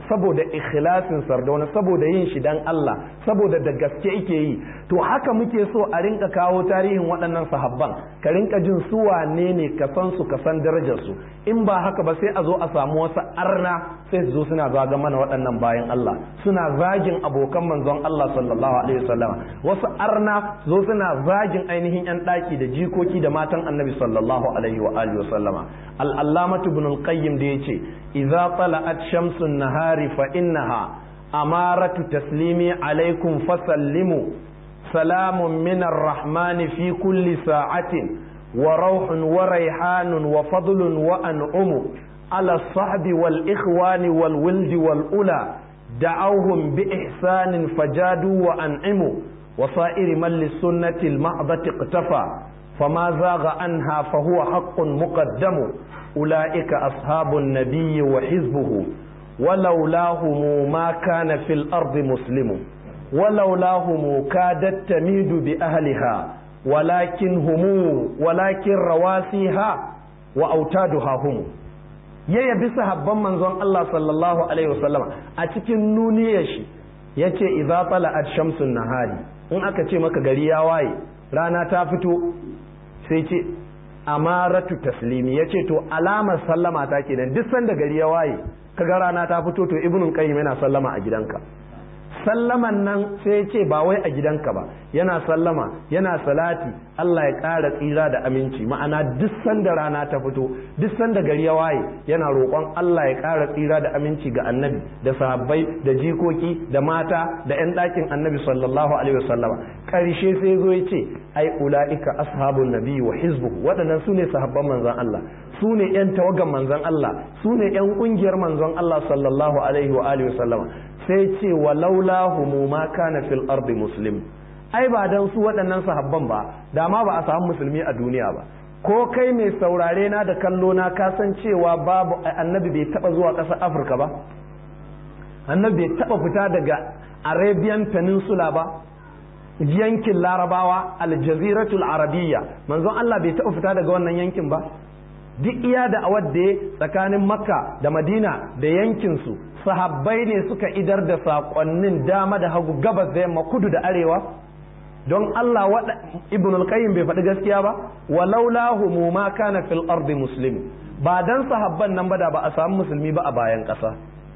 saboda ikhlasin sardauna saboda yin shi dan Allah saboda da gaske yake yi to haka muke so a rinka kawo tarihin waɗannan sahabban ka rinka jin su wane ne ka san su ka san darajar su in ba haka ba sai a zo a samu wasu arna sai su zo suna zaga mana waɗannan bayan Allah suna zagin abokan manzon Allah sallallahu alaihi wasallam wasu arna zo suna zagin ainihin yan ɗaki da jikoki da matan annabi sallallahu alaihi wa alihi wasallama al-allamatu ibn al-qayyim da yace idza tala'at shamsun nahari fa innaha amaratu taslimi alaikum fasallimu salamun min ar-rahmani fi kulli sa'atin wa rauhun wa raihanun wa fadlun wa an'umu ala sahbi wal ikhwani wal wildi wal ula دعوهم بإحسان فجادوا وأنعموا وصائر من للسنة المعضة اقتفى فما زاغ عنها فهو حق مقدم أولئك أصحاب النبي وحزبه ولولاهم ما كان في الأرض مسلم ولولاهم كادت تميد بأهلها ولكن هم ولكن رواسيها وأوتادها هم ya yabi sahabban manzon Allah sallallahu alaihi wasallam a cikin nuniyar shi yace idza tala'at shamsun nahari in aka ce maka gari ya waye rana ta fito sai ce amaratu taslimi yace to alamar sallama ta kenan duk sanda gari ya waye kaga rana ta fito to ibnul qayyim yana sallama a gidanka sallaman nan sai ce ba wai a gidanka ba yana sallama yana salati Allah ya ƙara tsira da aminci ma'ana duk sanda rana ta fito duk sanda gari ya waye yana roƙon Allah ya ƙara tsira da aminci ga annabi da sahabbai da jikoki da mata da 'yan ɗakin annabi sallallahu alaihi wasallama ƙarshe sai zo ya ce ai ula'ika ashabun nabi wa hizbuhu waɗannan su ne sahabban manzon Allah su ne 'yan tawagan manzon Allah su ne 'yan ƙungiyar manzon Allah sallallahu alaihi wa alihi wasallama sai ce wa laulahu ma kana fil ardi muslim ai ba dan su waɗannan sahabban ba da ma ba a samu musulmi a duniya ba ko kai mai saurare na da kallo na ka san cewa babu annabi bai taba zuwa ƙasar afirka ba annabi bai taba fita daga arabian peninsula ba yankin larabawa aljaziratul arabiyya manzon Allah bai taba fita daga wannan yankin ba duk iya da awadda tsakanin makka da madina da yankinsu sahabbai ne suka idar da saƙonnin dama da hagu gabas da yamma kudu da arewa don Allah wada ibn al-qayyim bai faɗi gaskiya ba walaulahu mu ma kana fil ardi muslim ba dan sahabban nan ba da ba a samu musulmi ba a bayan ƙasa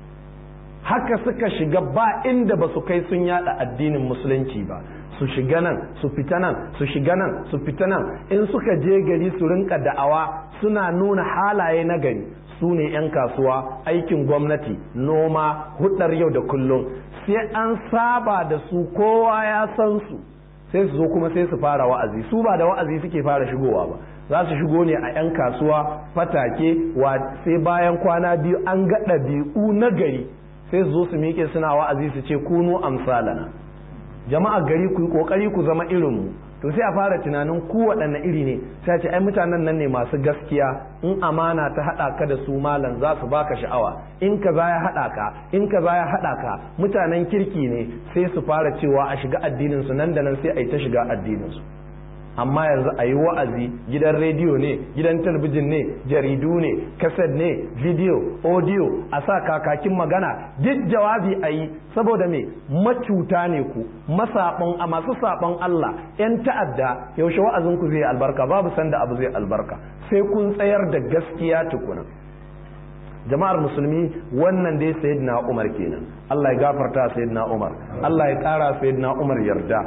haka suka shiga ba inda ba su kai sun yada addinin musulunci ba su shiga nan su fita nan su shiga nan su fita nan in suka je gari su rinka da'awa suna nuna halaye na gari su ne 'yan kasuwa aikin gwamnati noma hudar yau da kullum sai an saba da su kowa ya san su sai su zo kuma sai su fara wa'azi su ba da wa'azi suke fara shigowa ba za su shigo ne a 'yan kasuwa fatake sai bayan kwana biyu an ga ɗabi'u na gari sai su zo su miƙe suna wa'azi su ce kunu amsalana jama'a gari ku yi ƙoƙari ku zama irinmu to sai a fara tunanin ku waɗanne iri ne sai ce ai mutanen nan ne masu gaskiya in amana ta haɗa ka da su malam za su baka sha'awa in ka za ya haɗa ka in ka za ya haɗa ka mutanen kirki ne sai su fara cewa a shiga addinin su nan da nan sai a yi ta shiga addinin su amma yanzu a yi wa'azi gidan rediyo ne gidan talabijin ne jaridu ne kaset ne video audio a sa kakakin magana duk jawabi a yi saboda me macuta ne ku masaɓon a masu saɓon Allah 'yan ta'adda yaushe wa'azin ku zai albarka babu sanda abu zai albarka sai kun tsayar da gaskiya tukuna jama'ar musulmi wannan dai sayyidina Umar kenan Allah ya gafarta sayyidina Umar Allah ya ƙara sayyidina Umar yarda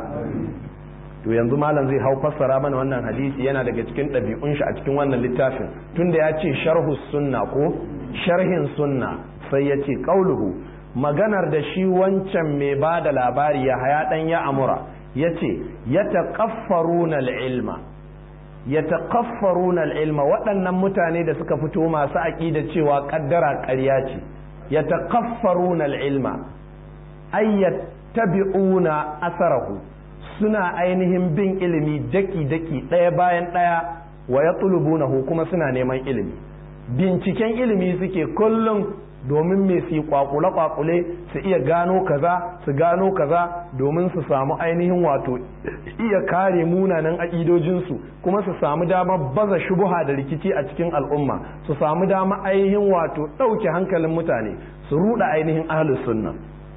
to yanzu malam zai hau fassara mana wannan hadisi yana daga cikin ɗabi'un shi a cikin wannan littafin tunda ya ce sharhu sunna ko sharhin sunna sai ya ce qauluhu maganar da shi wancan mai ba da labari ya haya dan ya amura ya ce ya taqaffaruna ilma ya taqaffaruna ilma waɗannan mutane da suka fito masu aƙida cewa ƙaddara ƙarya ce ya taqaffaruna ilma ay yattabi'una asarahu suna ainihin bin ilimi daki-daki ɗaya bayan ɗaya wa ya kuma suna neman ilimi binciken ilimi suke kullum domin me su kwakule kwakule su iya gano kaza su gano kaza domin su samu ainihin wato iya kare munanan aƙidojinsu kuma su samu damar baza shubuha da rikici a cikin al'umma su samu damar ainihin wato ɗauke hankalin mutane su ruɗa ainihin ahlus sunna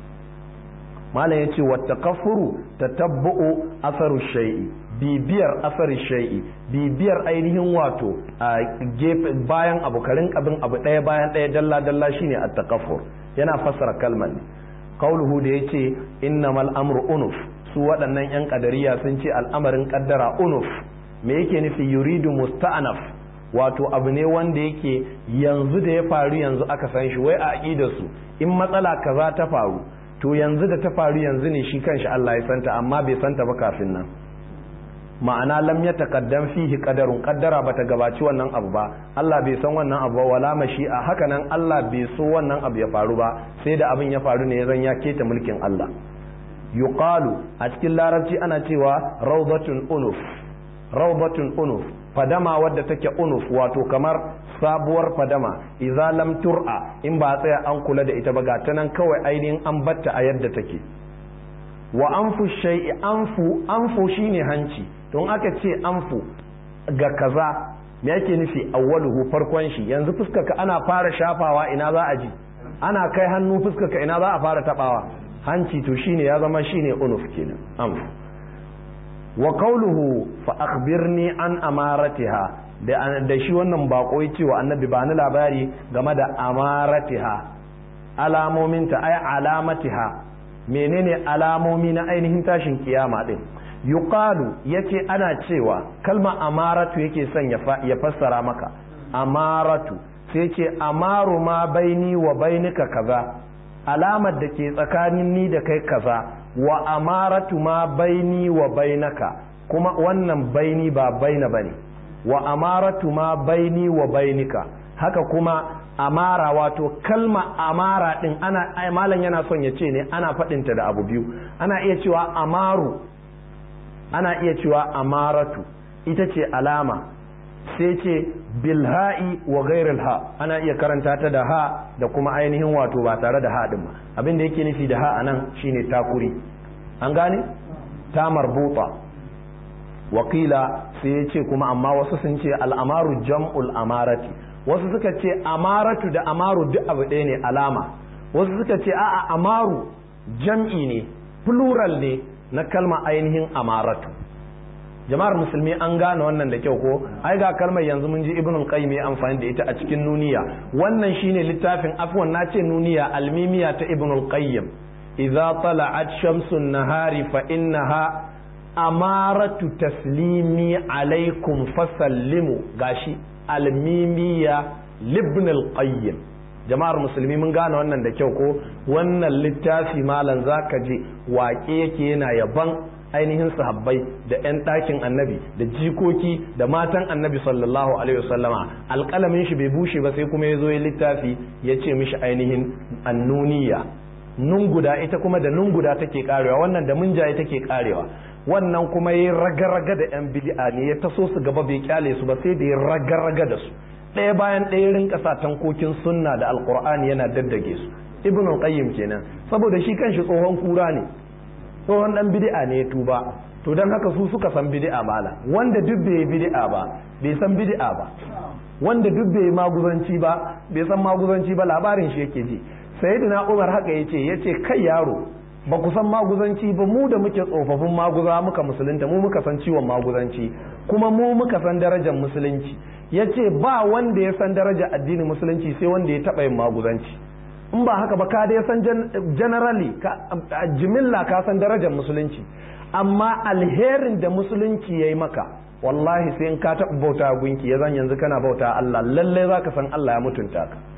malam yace wa takaffuru tatabbu'u asaru shay'i bibiyar asarin shay'i bibiyar ainihin wato a gefe bayan abu karin abin abu ɗaya bayan ɗaya dalla dalla shine at-takaffur yana fassara kalmar ne qauluhu da yace innamal amru unuf su waɗannan yan kadariya sun ce al'amarin kaddara unuf me yake nufi yuridu musta'anaf wato abu ne wanda yake yanzu da ya faru yanzu aka san shi wai a aqidar su in matsala kaza ta faru to yanzu da ta faru yanzu ne shi kanshi Allah ya santa amma bai santa ba kafin nan ma'ana lam ya taqaddam fihi qadarun qaddara bata gabaci wannan abu ba Allah bai san wannan abu ba wala mashi'a haka nan Allah bai so wannan abu ya faru ba sai da abin ya faru ne zan ya keta mulkin Allah yuqalu a cikin larabci ana cewa rawdatun unuf rawdatun unuf fadama wadda take unuf wato kamar sabuwar fadama idza lam tur'a in ba tsaya an kula da ita ba ga ta nan kawai ainihin an batta a yadda take wa anfu shay'i anfu anfu shine hanci don aka ce anfu ga kaza me yake nufi awwaluhu farkon shi yanzu fuskarka ana fara shafawa ina za a ji ana kai hannu fuskarka ina za a fara tabawa hanci to shine ya zama shine unuf kenan anfu wa qawluhu fa akhbirni an amaratiha da da shi wannan bako yace wa annabi ba ni labari game da amaratiha alamominta ay alamatiha menene alamomi na ainihin tashin kiyama din yuqalu yace ana cewa kalma amaratu yake son ya fassara maka amaratu sai ce amaru ma baini wa bainika kaza alamar da ke tsakanin ni da kai kaza wa amaratu ma baini wa bainaka kuma wannan baini ba baina bane wa amaratu ma baini wa bainika haka kuma amara wato kalma amara din ana malam yana son ya ce ne ana faɗinta da abu biyu ana iya cewa amaru ana iya cewa amaratu ita ce alama sai ce bilha'i wa gairil ha ana iya karanta ta da ha da kuma ainihin wato ba tare da ha din ba abin da yake nufi da ha anan shine takuri an gane ta marbuta wakila sai ya ce kuma amma wasu sun ce al'amaru jam'ul amarati wasu suka ce amaratu da amaru duk abu ɗaya ne alama wasu suka ce a'a amaru jam'i ne plural ne na kalma ainihin amaratu jama'ar musulmi an gane wannan da kyau ko ai ga kalmar yanzu mun ji ibnul qayyim ya amfani da ita a cikin nuniya wannan shine littafin afwan na ce nuniya almimiya ta ibnul qayyim idza tala'at shamsun nahari fa innaha amaratu taslimi alaikum fasallimu gashi almimiya libn al-qayyim jama'ar musulmi mun gane wannan da kyau ko wannan littafi malam zaka je waƙe yake yana yaban ainihin sahabbai da 'yan ɗakin annabi da jikoki da matan annabi sallallahu alaihi wasallama alƙalamin shi bai bushe ba sai kuma ya zo ya littafi ya ce mishi ainihin annuniya nun guda ita kuma da nun guda take karewa wannan da munjaye take karewa wannan kuma ya raga-raga da 'yan bid'a ne ya taso su gaba bai kyale su ba sai da ya raga-raga da su ɗaya bayan ɗaya rinka sa tankokin sunna da alkur'ani yana daddage su ibn qayyim kenan saboda shi kanshi tsohon kura ne tsohon dan bid'a ne ya tuba to dan haka su suka san bid'a mala wanda duk bai bid'a ba bai san bid'a ba wanda duk bai maguzanci ba bai san maguzanci ba labarin shi yake ji sayyidina umar haka yace yace kai yaro ba ku san maguzanci ba mu da muke tsofaffin maguza muka musulunta mu muka san ciwon maguzanci kuma mu muka san darajar musulunci ya ce ba wanda ya san darajar addinin musulunci sai wanda ya taɓa yin maguzanci in ba haka ba ka dai san generally jimilla ka san darajar musulunci amma alherin da musulunci ya yi maka wallahi sai in ka taɓa bauta gunki ya zan yanzu kana bauta Allah lallai za ka san Allah ya mutunta ka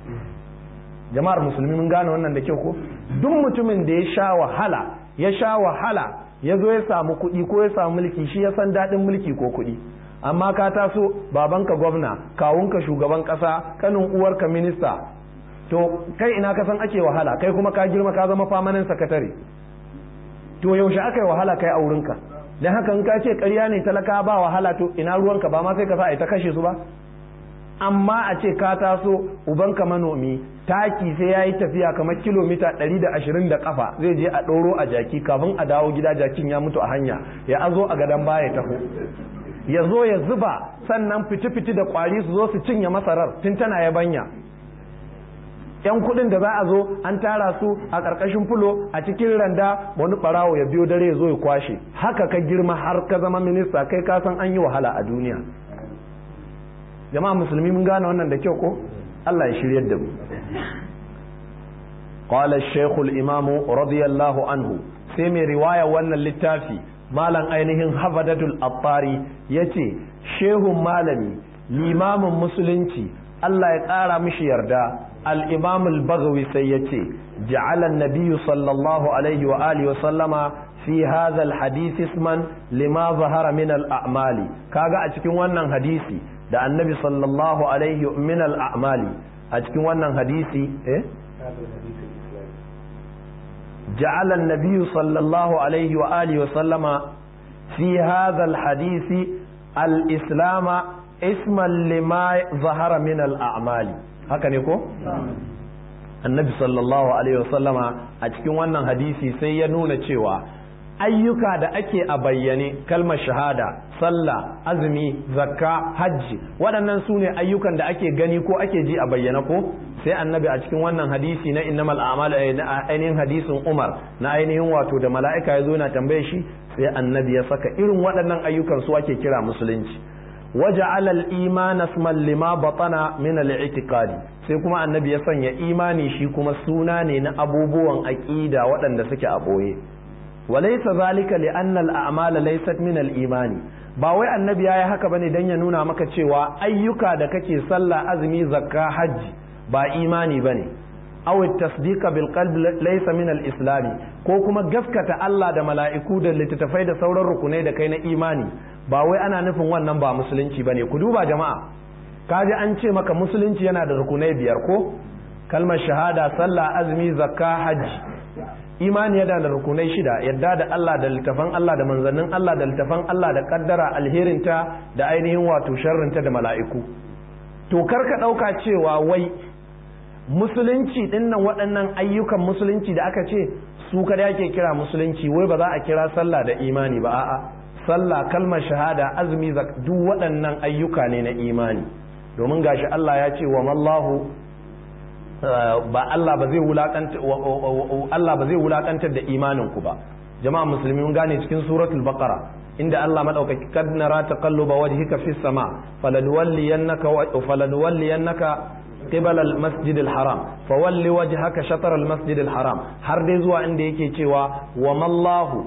jama'ar musulmi mun gane wannan da kyau ko duk mutumin da ya sha wahala ya sha wahala ya zo ya samu kuɗi ko ya samu mulki shi ya san daɗin mulki ko kuɗi amma ka taso babanka gwamna kawunka shugaban ƙasa kanin uwarka minista to kai ina ka san ake wahala kai kuma ka girma ka zama famanin sakatare to yaushe aka yi wahala kai a wurinka don haka in ka ce ƙarya ne talaka ba wahala to ina ruwanka ba ma sai ka sa a ta kashe su ba amma a ce ka taso ubanka manomi taki sai ya yi tafiya kamar kilomita 120 da kafa zai je a ɗoro a jaki kafin a dawo gida jakin ya mutu a hanya ya azo a gadon baya taho ya zo ya zuba sannan fiti-fiti da kwari su zo su cinye masarar tun tana yabanya yan kudin da za a zo an tara su a ƙarƙashin fulo a cikin randa wani ɓarawo ya biyo dare ya zo ya kwashe haka ka girma har ka zama minista kai ka san an yi wahala a duniya jama'a musulmi mun gane wannan da kyau ko Allah ya shiryar da mu قال الشيخ الإمام رضي الله عنه سيمي رواية وانا littafi. malam ainihin hafadatul attari ya ce shehun malami limamin musulunci Allah ya ƙara mishi yarda al-imamul bagawi sai ya ce ja'alan nabiyyu sallallahu alaihi wa alihi wa sallama fi hadha al-hadith isman lima zahara min al-a'mali kaga a cikin wannan hadisi da annabi sallallahu alaihi min al-a'mali a cikin wannan hadisi eh جعل النبي صلى الله عليه وآله وسلم في هذا الحديث الإسلام اسما لما ظهر من الأعمال هكذا يكون النبي صلى الله عليه وسلم أتكون وانا حديثي سينون cewa ayyuka da ake a bayyane kalmar shahada sallah azumi zakka hajji waɗannan su ne ayyukan da ake gani ko ake ji a bayyana ko sai annabi a cikin wannan hadisi na innamal a'mal na ainihin hadisin Umar na ainihin wato da mala'ika ya zo na tambaye shi sai annabi ya saka irin waɗannan ayyukan su ake kira musulunci waja'ala al-iman asman lima batana min al-i'tiqadi sai kuma annabi ya sanya imani shi kuma suna ne na abubuwan aqida waɗanda suke a boye walaysa zalika li anna al-a'mal laysat min al-imani ba wai annabi yayi haka bane dan ya nuna maka cewa ayyuka da kake sallah azumi zakka hajji ba imani bane aw tasdiqa bil qalbi laysa min al islami ko kuma gaskata Allah da mala'iku da littattafai da sauran rukunai da kai na imani ba wai ana nufin wannan ba musulunci bane ku duba jama'a kaji an ce maka musulunci yana da rukunai biyar ko kalmar shahada sallah azumi zakka hajji imani yana da rukunai shida yadda da Allah da littafan Allah da manzannin Allah da littafan Allah da kaddara alherinta da ainihin wato sharrinta da mala'iku to karka ɗauka cewa wai musulunci dinnan waɗannan ayyukan musulunci da aka ce su kada ake kira musulunci wai ba za a kira sallah da imani ba a'a sallah kalmar shahada azumi duk waɗannan ayyuka ne na imani domin gashi Allah ya ce wa mallahu ba Allah ba zai wulakanta Allah ba zai wulakantar da imanin ku ba jama'a musulmi mun gane cikin suratul baqara inda Allah madaukaki kad nara taqalluba wajhika fis sama falanwalliyannaka falanwalliyannaka قبل المسجد الحرام فول وجهك شطر المسجد الحرام har dai zuwa inda yake cewa wa mallahu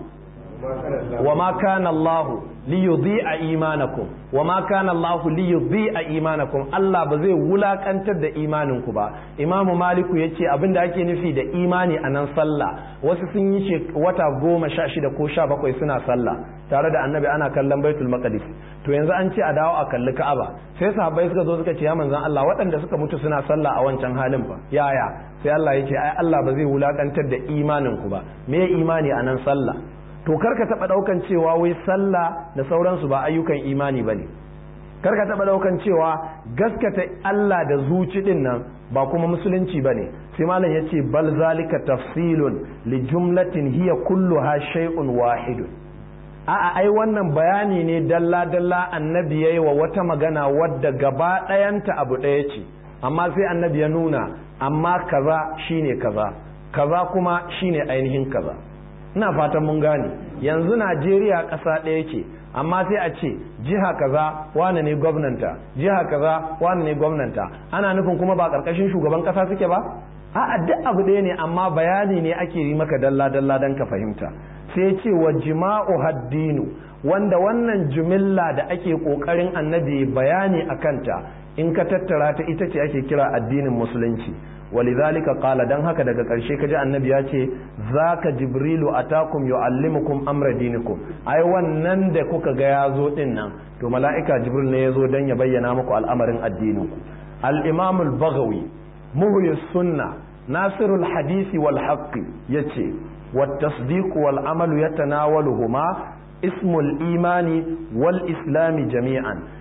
wa ma kana Allah li yudhi'a imanakum wa ma kana Allah li yudhi'a imanakum Allah ba zai wulakantar da imanin ku ba Imam Maliku yace abinda ake nufi da imani a nan sallah wasu sun yi wata goma sha shida ko sha bakwai suna sallah tare da annabi ana kallon baitul maqdis to yanzu an ce a dawo a kalli ka'aba sai sahabbai suka zo suka ce ya manzon Allah waɗanda suka mutu suna sallah a wancan halin fa yaya sai Allah ya ce ai Allah ba zai wulakantar da imanin ku ba me imani a nan sallah to karka taba daukan cewa wai sallah da sauransu ba ayyukan imani bane karka taba daukan cewa gaskata Allah da zuci din nan ba kuma musulunci bane sai malam yace bal zalika tafsilun li jumlatin hiya kulluha shay'un wahidun a'a ai wannan bayani ne dalla dalla annabi yayi wa wata magana wadda gaba ɗayanta abu ɗaya ce amma sai annabi ya nuna amma kaza shine kaza kaza kuma shine ainihin kaza ina fatan mun gane yanzu Najeriya ƙasa ɗaya ce amma sai a ce jiha kaza wane ne gwamnanta jiha kaza wane ne gwamnanta ana nufin kuma ba ƙarƙashin shugaban ƙasa suke ba a'a duk abu ɗaya ne amma bayani ne ake yi maka dalla dalla don ka fahimta sai ce wa jima'u haddinu wanda wannan jumilla da ake ƙoƙarin annabi bayani a kanta in ka tattara ta ita ce ake kira addinin musulunci walidhalika qala dan haka daga ƙarshe kaji annabi ya ce zaka jibrilu atakum yuallimukum amra dinikum ai wannan da kuka ga ya zo din nan to mala'ika jibril ne ya zo dan ya bayyana muku al'amarin addinin ku al-imam al-baghawi muhyi sunna nasirul hadisi wal haqqi yace wat tasdiq wal amalu yatanawaluhuma ismul imani wal islami jami'an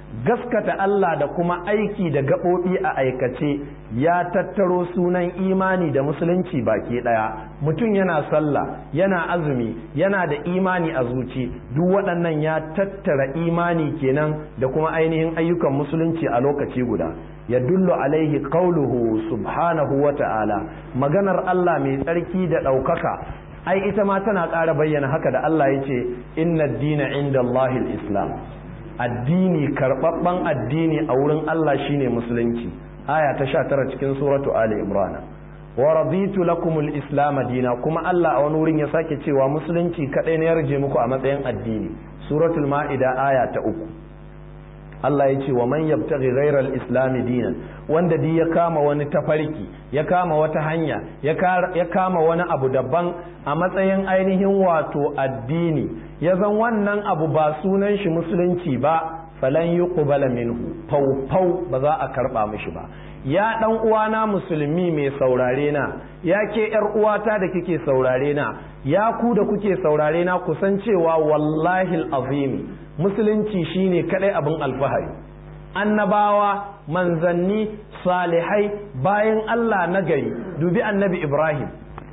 gaskata Allah da kuma aiki da gaɓoɓi a aikace ya tattaro sunan imani da musulunci baki ɗaya mutum yana sallah yana azumi yana da imani a zuci duk waɗannan ya tattara imani kenan da kuma ainihin ayyukan musulunci a lokaci guda ya dullu alaihi qauluhu subhanahu wa ta'ala maganar Allah mai tsarki da ɗaukaka ai ita ma tana ƙara bayyana haka da Allah ya ce inna dina inda Allahil islam addini karɓaɓɓen addini a wurin Allah shine musulunci aya ta sha tara cikin suratu Ali Imran wa raditu lakumul islam dina kuma Allah a wani wurin ya sake cewa musulunci kadai ne ya rage muku a matsayin addini suratul ma'ida aya ta uku Allah ya ce wa man yabtaghi ghayra al-islam dinan wanda di ya kama wani tafarki ya kama wata hanya ya kama wani abu daban a matsayin ainihin wato addini ya zan wannan abu ba sunan shi musulunci ba falan yuqbala minhu fau fau ba za a karba mishi ba ya dan uwana musulmi mai saurare na ya ke yar uwata da kike saurare na ya ku da kuke saurare na kusan cewa wallahi azimi musulunci shine kadai abin alfahari annabawa manzanni salihai bayan Allah na gari dubi annabi Ibrahim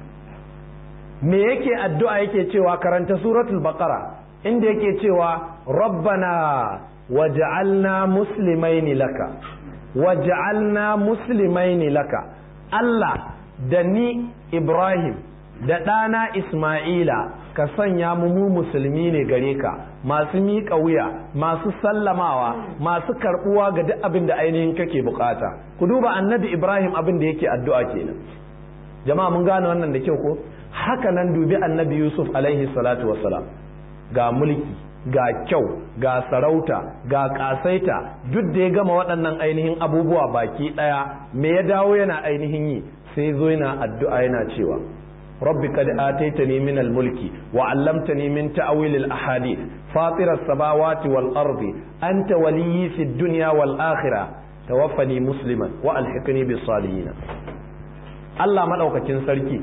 me yake addu'a yake cewa karanta suratul baqara inda yake cewa rabbana waj'alna muslimaini laka waj'alna muslimaini laka Allah da ni Ibrahim da ɗana Ismaila ka sanya mu mu musulmi ne gare ka masu miƙa wuya masu sallamawa masu karɓuwa ga duk abin da ainihin kake bukata ku duba annabi Ibrahim abin da yake addu'a kenan jama'a mun gane wannan da kyau ko haka nan dubi annabi Yusuf alaihi salatu wassalam ga mulki ga kyau ga sarauta ga kasaita duk da ya gama waɗannan ainihin abubuwa baki ɗaya me ya dawo yana ainihin yi sai zo yana addu'a yana cewa rabbi kad ataitani min al-mulki wa 'allamtani min ta'wil al-ahadith fatir as-samawati wal ardi anta waliyyi fid dunya wal akhirah tawaffani musliman wa alhiqni bis salihin Allah madaukakin sarki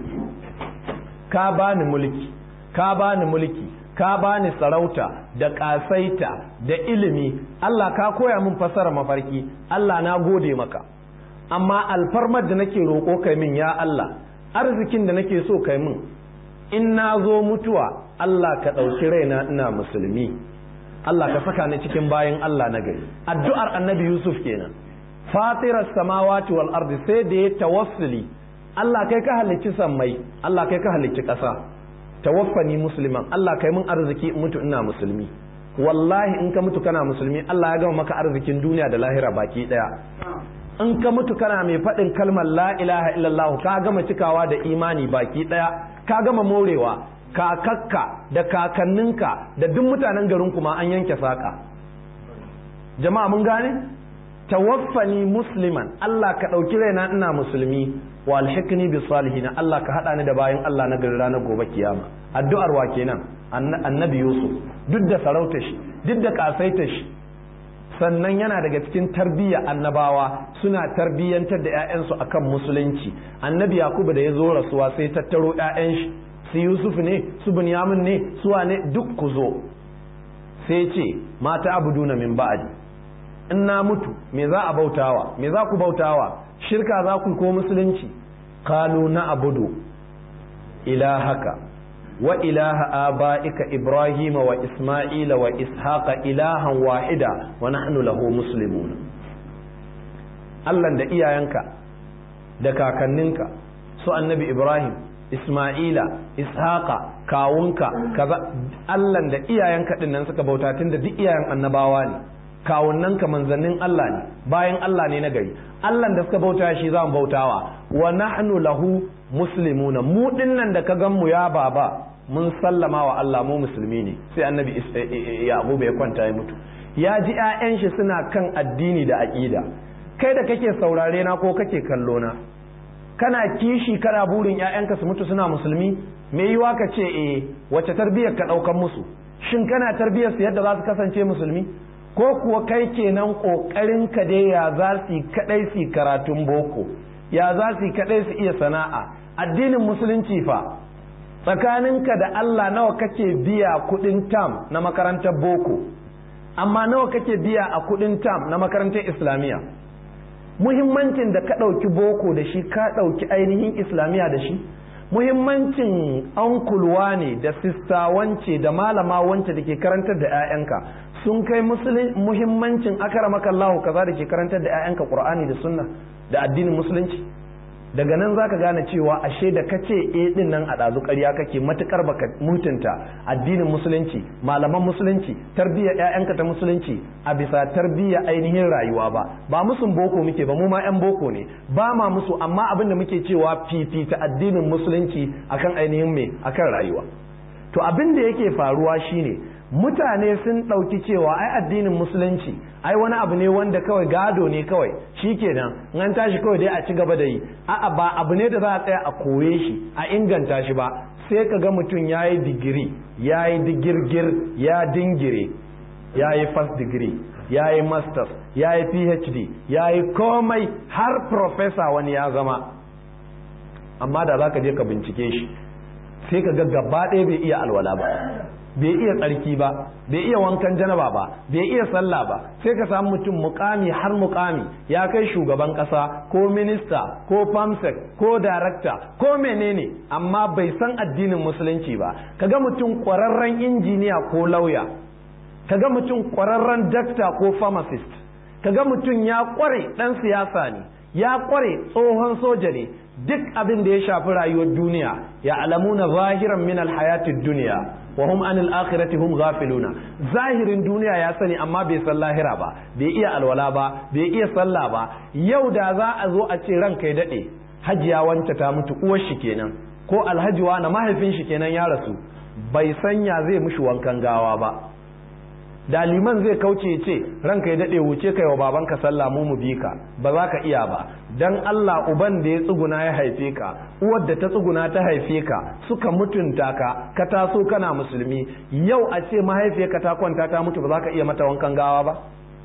ka bani mulki ka bani mulki ka bani sarauta da ƙasaita da ilimi Allah ka koya min fasara mafarki Allah na gode maka amma alfarmar da nake roƙo kai min ya Allah arzikin da nake so kai min in na zo mutuwa Allah ka ɗauki raina ina musulmi Allah ka saka ni cikin bayan Allah na gari addu'ar annabi Yusuf kenan fatirar samawati wal ardi sai da ya tawassuli Allah kai ka halicci sammai Allah kai ka halicci ƙasa tawaffani musliman Allah kai mun arziki in mutu ina musulmi wallahi in ka mutu kana musulmi Allah ya gama maka arzikin duniya da lahira baki daya in ka mutu kana mai faɗin kalmar la ilaha illallah ka gama cikawa da imani baki daya ka gama morewa kakakka da kakanninka da duk mutanen garin kuma an yanke saka jama'a mun gane tawaffani musliman Allah ka ɗauki raina ina musulmi wa alhikni bi salihin Allah ka hada ni da bayan Allah na gari ranar gobe kiyama addu'ar wa kenan annabi Yusuf duk da sarauta shi duk da kasaita shi sannan yana daga cikin tarbiyya annabawa suna tarbiyyantar da 'ya'yansu akan musulunci annabi yakubu da ya zo rasuwa sai tattaro 'ya'yan shi su yusuf ne su bunyamin ne su wane duk ku zo sai ce mata abuduna min ba'adi in na mutu me za a bautawa me za ku bautawa shirka za ku ko musulunci qalu na abudu ilahaka wa ilaha aba'ika ibrahima wa isma'ila wa ishaqa ilahan wahida wa nahnu lahu muslimun Allah da iyayenka da kakanninka su annabi ibrahim isma'ila ishaqa kawunka kaza Allah da iyayenka din nan suka bauta tunda duk iyayen annabawa ne kawunnanka manzannin Allah ne bayan Allah ne na gari Allah da suka bauta shi za mu bautawa wa nahnu lahu muslimuna mu dinnan da ka gan mu ya baba mun sallama wa Allah mu musulmi ne sai annabi Yaqub ya kwanta ya mutu ya ji ƴaƴan shi suna kan addini da aqida kai da kake saurare na ko kake kallo na kana kishi kana burin ƴaƴanka su mutu suna musulmi me yiwa ka ce eh wace tarbiyyar ka daukan musu shin kana tarbiyyar su yadda za su kasance musulmi ko kuwa kai kenan kokarin ka dai ya za su kadai su karatun boko ya za su kadai su iya sana'a addinin musulunci fa tsakaninka da Allah nawa kake biya kudin tam na makarantar boko amma nawa kake biya a kudin tam na makarantar islamiyya muhimmancin da ka ɗauki boko da shi ka ɗauki ainihin islamiyya da shi muhimmancin ankulwa ne da sista wance da malama wance da ke karantar da 'ya'yanka sun kai muhimmancin akaramaka Allahu kaza da ke karantar da 'ya'yanka Qur'ani da sunna da addinin musulunci daga nan zaka gane cewa ashe da kace eh din nan a dazu ƙarya kake matukar baka mutunta addinin musulunci malaman musulunci tarbiyya ƴaƴanka ta musulunci a bisa tarbiyya ainihin rayuwa ba ba musun boko muke ba mu ma ƴan boko ne ba ma musu amma abin da muke cewa fifita addinin musulunci akan ainihin me akan rayuwa to abin da yake faruwa shine mutane sun ɗauki cewa ai addinin musulunci ai wani abu ne wanda kawai gado ne kawai shi kenan in an tashi kawai dai a ci gaba da yi a'a ba abu ne da za a tsaya a koye shi a inganta shi ba sai ka ga mutum ya yi digiri ya yi digirgir ya dingire ya yi first degree ya yi masters ya yi phd ya yi komai har professor wani ya zama amma da za ka je ka bincike shi sai ka ga gaba ɗaya bai iya alwala ba bai iya tsarki ba bai iya wankan janaba ba bai iya sallah ba sai ka samu mutum mukami har mukami ya kai shugaban kasa ko minista ko famsec ko darakta ko menene amma bai san addinin musulunci ba kaga mutum kwararren injiniya ko lauya kaga mutum kwararren dakta ko pharmacist kaga mutum ya kware dan siyasa ne ya kware tsohon soja ne duk abin da ya shafi rayuwar duniya ya alamuna zahiran min alhayatid duniya wa hum anil akhirati hum ghafiluna zahirin duniya ya sani amma bai san lahira ba bai iya alwala ba bai iya sallah ba yau da za a zo a ce ranka ya dade hajiya wanta ta mutu uwar shi kenan ko alhaji na mahaifin shi kenan ya rasu bai sanya zai mushi wankan gawa ba da liman zai kauce ya ce ranka ya dade wuce kai wa babanka sallah mu mu bi ka ba za ka iya ba dan Allah uban da ya tsuguna ya haife ka uwar da ta tsuguna ta haife ka suka mutunta ka ka taso kana musulmi yau a ce mahaifiyarka ta kwanta ta mutu ba za ka iya mata wankan gawa ba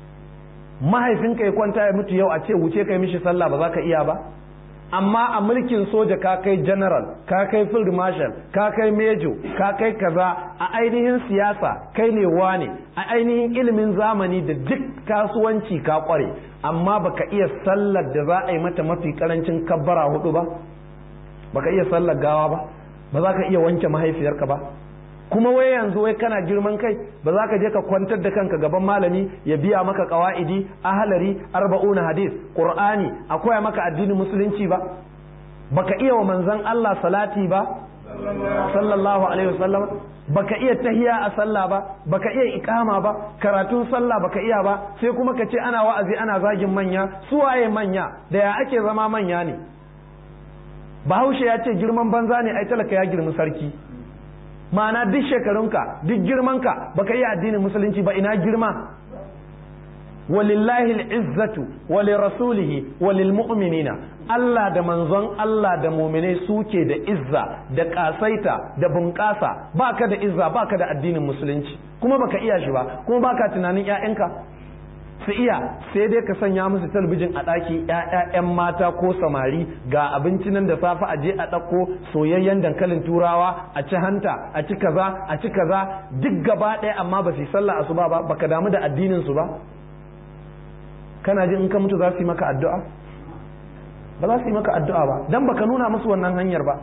mahaifinka ya kwanta ya mutu yau a ce wuce kai mishi sallah ba za ka iya ba amma a mulkin soja ka kai general ka kai field marshal ka kai major ka kai kaza a ainihin siyasa kai ne wane a ainihin ilimin zamani da duk kasuwanci ka kware amma baka iya sallar da za a yi mata mafi karancin kabbara hudu ba baka iya sallar gawa ba ba za ka iya wanke mahaifiyarka ba kuma wai yanzu wai kana girman kai ba za ka je ka kwantar da kanka gaban malami ya biya maka qawaidi ahlari arba'una hadis qur'ani akwai maka addinin musulunci ba baka iya wa manzon Allah salati ba sallallahu alaihi wasallam baka iya tahiya a sallah ba baka iya ikama ba karatun sallah baka iya ba sai kuma ka ce ana wa'azi ana zagin manya su waye manya da ya ake zama manya ne bahaushe ya ce girman banza ne ai talaka ya girmi sarki ma'ana duk shekarunka duk girmanka baka yi addinin musulunci ba ina girma walillahi al'izzatu wali rasulihi walil mu'minina Allah da manzon Allah da muminai suke da izza da kasaita da bunƙasa baka da izza baka da addinin musulunci kuma baka iya shi ba kuma baka tunanin 'ya'yanka su iya sai dai ka sanya musu talabijin a ɗaki ‘ya'ya'yan mata ko samari ga abinci nan da safe a je a ɗauko soyayyen dankalin turawa a ci hanta a ci kaza a ci kaza duk gaba ɗaya amma ba su yi sallah asuba ba baka damu da addinin su ba kana ji in ka mutu za su yi maka addu'a ba za su yi maka addu'a ba dan baka nuna musu wannan hanyar ba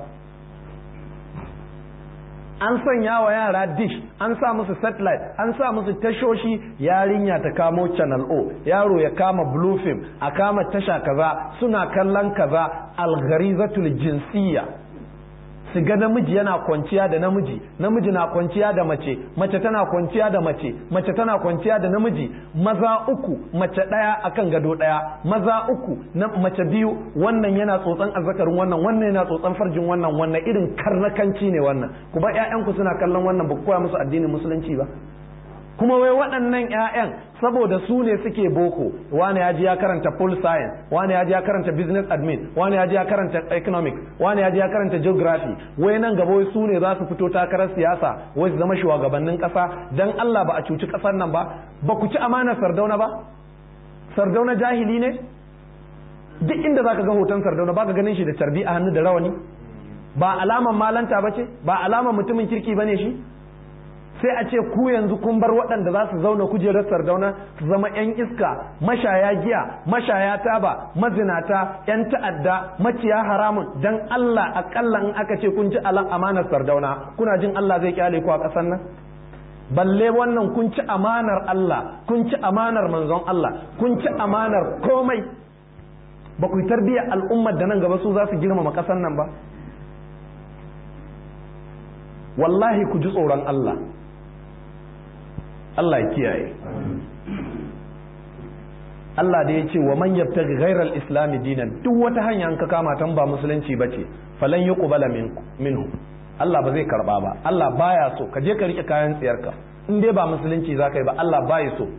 an sanya wa yara dish an sa musu satellite an sa musu tashoshi yarinya ta kamo channel o yaro ya kama blue film a kama tasha kaza suna kallon kaza algharizatul jinsiyya su ga namiji yana kwanciya da namiji namiji na kwanciya da mace mace tana kwanciya da mace mace tana kwanciya da namiji maza uku mace ɗaya akan gado ɗaya maza uku na mace biyu wannan yana tsotsan azzakarin wannan wannan yana tsotsan farjin wannan wannan irin karnakanci ne wannan ku ba ƴaƴanku suna kallon wannan ba ku koya musu addinin musulunci ba kuma wai waɗannan 'ya'yan saboda su ne suke boko wani ya ji ya karanta full science wani ya ji ya karanta business admin wani ya ji ya karanta economics wani ya ji ya karanta geography wai nan gaba wai su ne za su fito takarar siyasa wai su zama shugabannin ƙasa dan Allah ba a cuci ƙasar nan ba ba ku ci amanar sardauna ba sardauna jahili ne duk inda zaka ga hoton sardauna baka ganin shi da carbi a hannu da rawani ba alaman malanta ba ce ba alaman mutumin kirki bane shi sai a ce ku yanzu kun bar waɗanda za su zauna kujerar sardauna su zama 'yan iska mashaya giya mashaya taba mazinata 'yan ta'adda maciya haramun dan Allah akalla in aka ce kun ci alan amanar sardauna kuna jin Allah zai kyale ku a ƙasar nan balle wannan kun ci amanar Allah kun ci amanar manzon Allah kun ci amanar komai ba ku yi tarbiyyar al'ummar da nan gaba su za su girmama ƙasar nan ba wallahi ku ji tsoron Allah Allah ya kiyaye Allah da ya ce wa man yabtaghi ghayra al-islam dinan duk wata hanya an ka kama tan ba musulunci bace falan yuqbala minhu Allah ba zai karba ba Allah baya so ka je ka rike kayan tsiyarka in dai ba musulunci zaka yi ba Allah baya so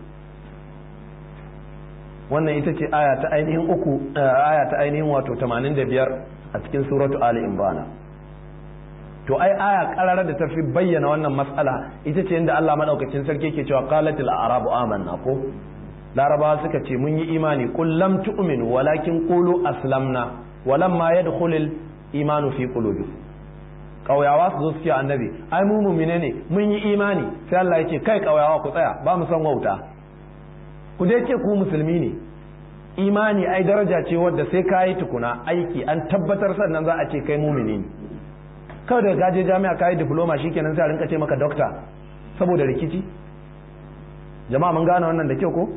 wannan ita ce aya ta ainihin uku aya ta ainihin wato 85 a cikin suratu ali imran to ai aya karara da tafi bayyana wannan matsala ita ce inda Allah madaukakin sarki ke cewa qalatil a'rabu amanna ko larabawa suka ce mun yi imani qul lam tu'minu walakin qulu aslamna walamma yadkhulul imanu fi qulubikum kauyawa su zo su ce annabi ai mu mumine ne mun yi imani sai Allah yake kai kauyawa ku tsaya ba mu san wauta ku dai ce ku musulmi ne imani ai daraja ce wadda sai ka yi tukuna aiki an tabbatar sannan za a ce kai mumini ne kawai da gaje jami'a ka yi diploma shikenan sai a rinka ce maka dokta saboda rikici jama'a mun gane wannan da kyau ko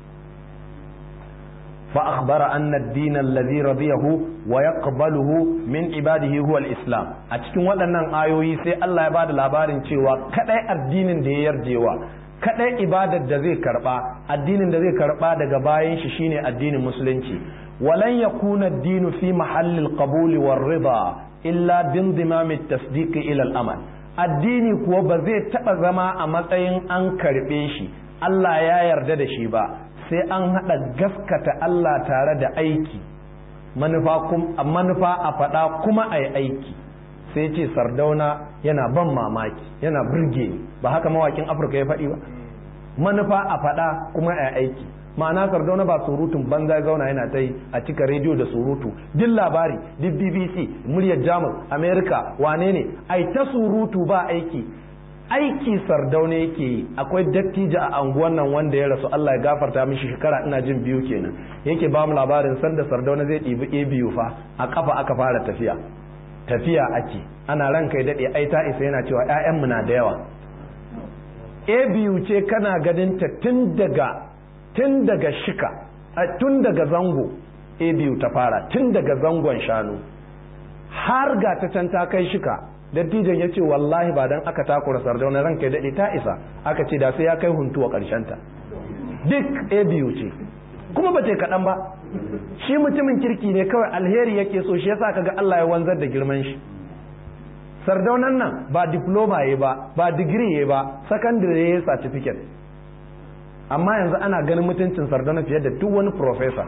فأخبر أن الدين الذي رضيه ويقبله من عباده هو الإسلام أتكون waɗannan ayoyi sai Allah ya bada labarin cewa kadai addinin da ya yarjewa kadai ibadar da zai karba addinin da zai karba daga bayan shi shine addinin musulunci walan yakuna ad-dinu fi mahallil qabuli war rida illa bindimam at-tasdiq ila al-amal addini kuwa ba zai taba zama a matsayin an karbe shi Allah ya yarda da shi ba sai an haɗa gaskata Allah tare da aiki manufa a faɗa kuma a yi aiki sai ce sardauna yana ban mamaki yana burge ni ba haka mawakin afirka ya faɗi ba manufa a faɗa kuma a yi aiki ma'ana sardauna ba surutun banza zauna yana ta yi a cika rediyo da surutu duk labari duk bbc muryar jamus america wane ne ai ta surutu ba aiki aiki sardauna yake yi akwai dattijo a anguwan nan wanda ya rasu Allah ya gafarta mishi shekara ina jin biyu kenan yake ba mu labarin sanda sardauna zai ɗibi a biyu fa a kafa aka fara tafiya tafiya ake ana ran kai daɗe ai ta isa yana cewa ƴaƴanmu na da yawa a biyu ce kana ganin ta tun daga tun daga shika tun daga zango a biyu ta fara tun daga zangon shanu har ga ta can ta kai shika dattijan ya ce wallahi ba dan aka takura sardauna ranka ya daɗe ta isa aka ce da sai ya kai huntuwa ta duk a biyu ce kuma ba ce kaɗan ba shi mutumin kirki ne kawai alheri yake so shi yasa kaga Allah ya wanzar da girman shi sardaunan nan ba diploma ya ba ba digiri ya ba secondary ya certificate amma yanzu ana ganin mutuncin sardauna fiye da duk wani professor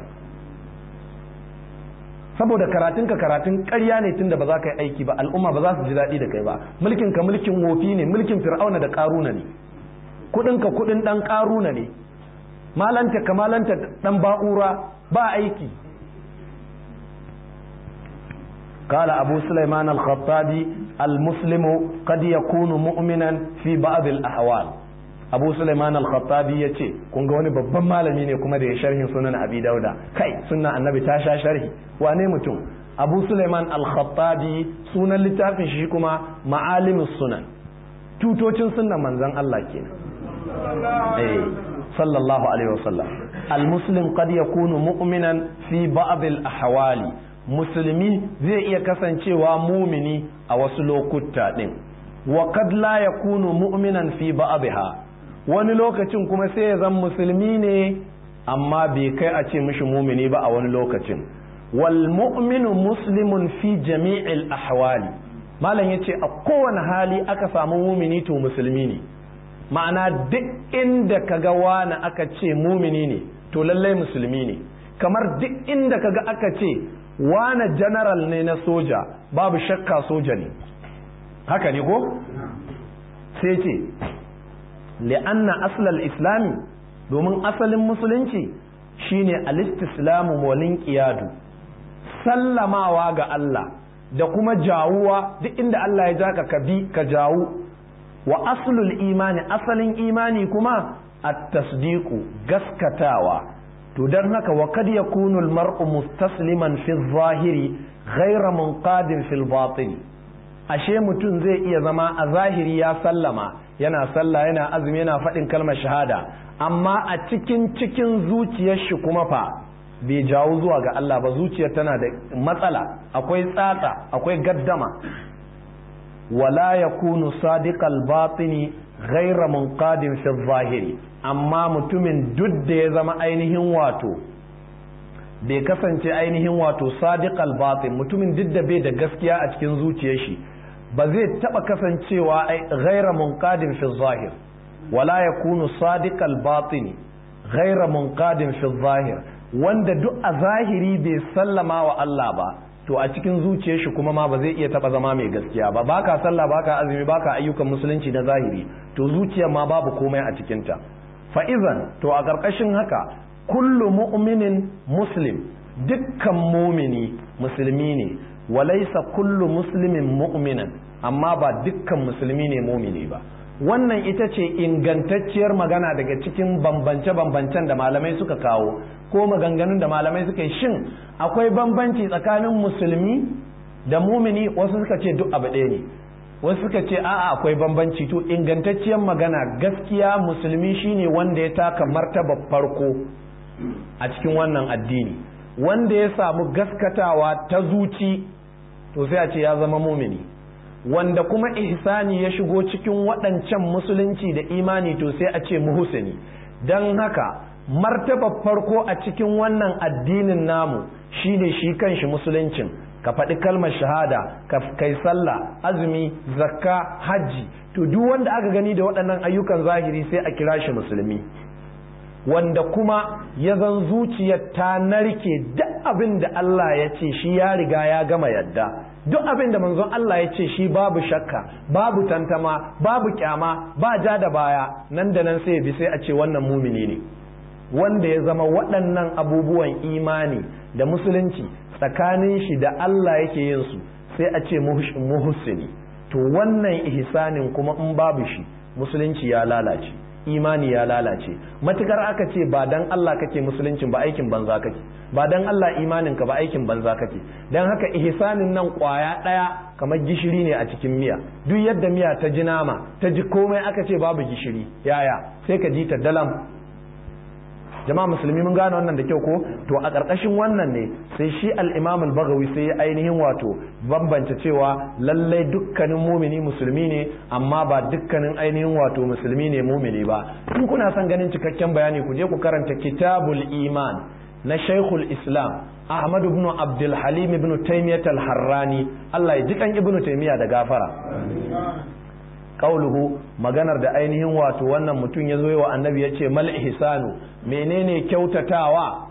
saboda karatun ka karatun ƙarya ne tunda ba za ka yi aiki ba al'umma ba za su ji daɗi da kai ba mulkin ka mulkin wofi ne mulkin fir'auna da ƙaruna ne kuɗin ka kuɗin ɗan ƙaruna ne malanta ka malanta ɗan ba'ura ba aiki قال أبو سليمان الخطابي المسلم قد يكون مؤمنا في بعض الأحوال abu suleiman al-khattabi ya ce kun ga wani babban malami ne kuma da ya sharhin sunan abi dauda kai sunna annabi ta sha sharhi wane mutum abu suleiman al-khattabi sunan littafin shi kuma ma'alimus sunan tutocin sunnan manzon Allah kenan eh sallallahu alaihi wasallam al-muslim qad yakunu mu'minan fi ba'd al-ahwali musulmi zai iya kasancewa mumini a wasu lokuta din wa qad la yakunu mu'minan fi ba'dha wani lokacin kuma sai ya zan musulmi ne amma bai kai a ce mishi mumini ba a wani lokacin wal mu'minu muslimun fi jami'il ahwali malam yace a kowane hali aka samu mumini to musulmi ne ma'ana duk inda kaga wani aka ce mumini ne to lallai musulmi ne kamar duk inda kaga aka ce wani general ne na soja babu shakka soja ne haka ne ko sai ce li'anna aslal islami domin asalin musulunci shine alistislamu molin qiyadu sallamawa ga Allah da kuma jawuwa duk inda Allah ya jaka ka bi ka jawu wa aslul imani asalin imani kuma at-tasdiqu gaskatawa to dan haka wa kad yakunu al-mar'u mustasliman fi zahiri ghayra munqadin fil batin ashe mutum zai iya zama a zahiri ya sallama yana sallah yana azumi yana faɗin kalmar shahada amma a cikin cikin zuciyar shi kuma fa bai jawo zuwa ga Allah ba zuciyar tana da matsala akwai tsatsa akwai gaddama wala yakunu sadiqal batini ghayra munqadin fi zahiri amma mutumin duk da ya zama ainihin wato bai kasance ainihin wato sadiqal batin mutumin duk da bai da gaskiya a cikin zuciyar shi ba zai taba kasancewa ghayra munqadin fi zahir wala yakunu sadiqal batini ghayra munqadin fi zahir wanda duk a zahiri bai sallama wa Allah ba to a cikin zuciyar shi kuma ma ba zai iya taba zama mai gaskiya ba baka sallah baka azumi baka ayyukan musulunci na zahiri to zuciyar ma babu komai a cikin ta fa izan to a karkashin haka kullu mu'minin muslim dukkan mumini musulmi ne walaisa kullu muslimin mu'minan amma ba dukkan musulmi ne mumini ba wannan ita ce ingantacciyar magana daga cikin bambance-bambancen da malamai suka kawo ko maganganun da malamai suka yi shin akwai bambanci tsakanin musulmi da mumini wasu suka ce duk abu ɗaya ne wasu suka ce a'a akwai bambanci to ingantacciyar magana gaskiya musulmi shine wanda ya taka martaba farko a cikin wannan addini wanda ya samu gaskatawa ta zuci to sai a ce ya zama mumini wanda kuma ihsani ya shigo cikin waɗancan musulunci da imani to sai a ce muhusini don haka martaba farko a cikin wannan addinin namu shine shi kanshi musuluncin ka faɗi kalmar shahada ka kai sallah azumi zakka hajji to duk wanda aka gani da waɗannan ayyukan zahiri sai a kira shi musulmi wanda kuma ya zan zuciyar ta narke duk abin da Allah ya ce shi ya riga ya gama yadda duk abin da manzon Allah ya ce shi babu shakka babu tantama babu kyama ba ja da baya nan da nan sai bi sai a ce wannan mumini ne wanda ya zama waɗannan abubuwan imani da musulunci tsakanin shi da Allah yake yin su sai a ce muhsini to wannan ihsanin kuma in babu shi musulunci ya lalace imani ya lalace matukar aka ce ba dan Allah kake musuluncin ba aikin banza kake ba dan Allah imanin ka ba aikin banza kake dan haka ihsanin nan kwaya daya kamar gishiri ne a cikin miya duk yadda miya ta ji nama ta ji komai aka ce babu gishiri yaya sai ka ji ta dalam jama'a musulmi mun gane wannan da kyau ko to a ƙarƙashin wannan ne sai shi al-imam al-baghawi sai ya ainihin wato bambance cewa lallai dukkanin mumini musulmi ne amma ba dukkanin ainihin wato musulmi ne mumini ba in kuna son ganin cikakken bayani ku je ku karanta kitabul iman na shaikhul islam ahmad ibn abdul halim ibn taymiyah al-harrani Allah ya ji kan ibn taymiyah da gafara qauluhu maganar da ainihin wato wannan mutum ya zo wa annabi ya ce mal ihsanu menene kyautatawa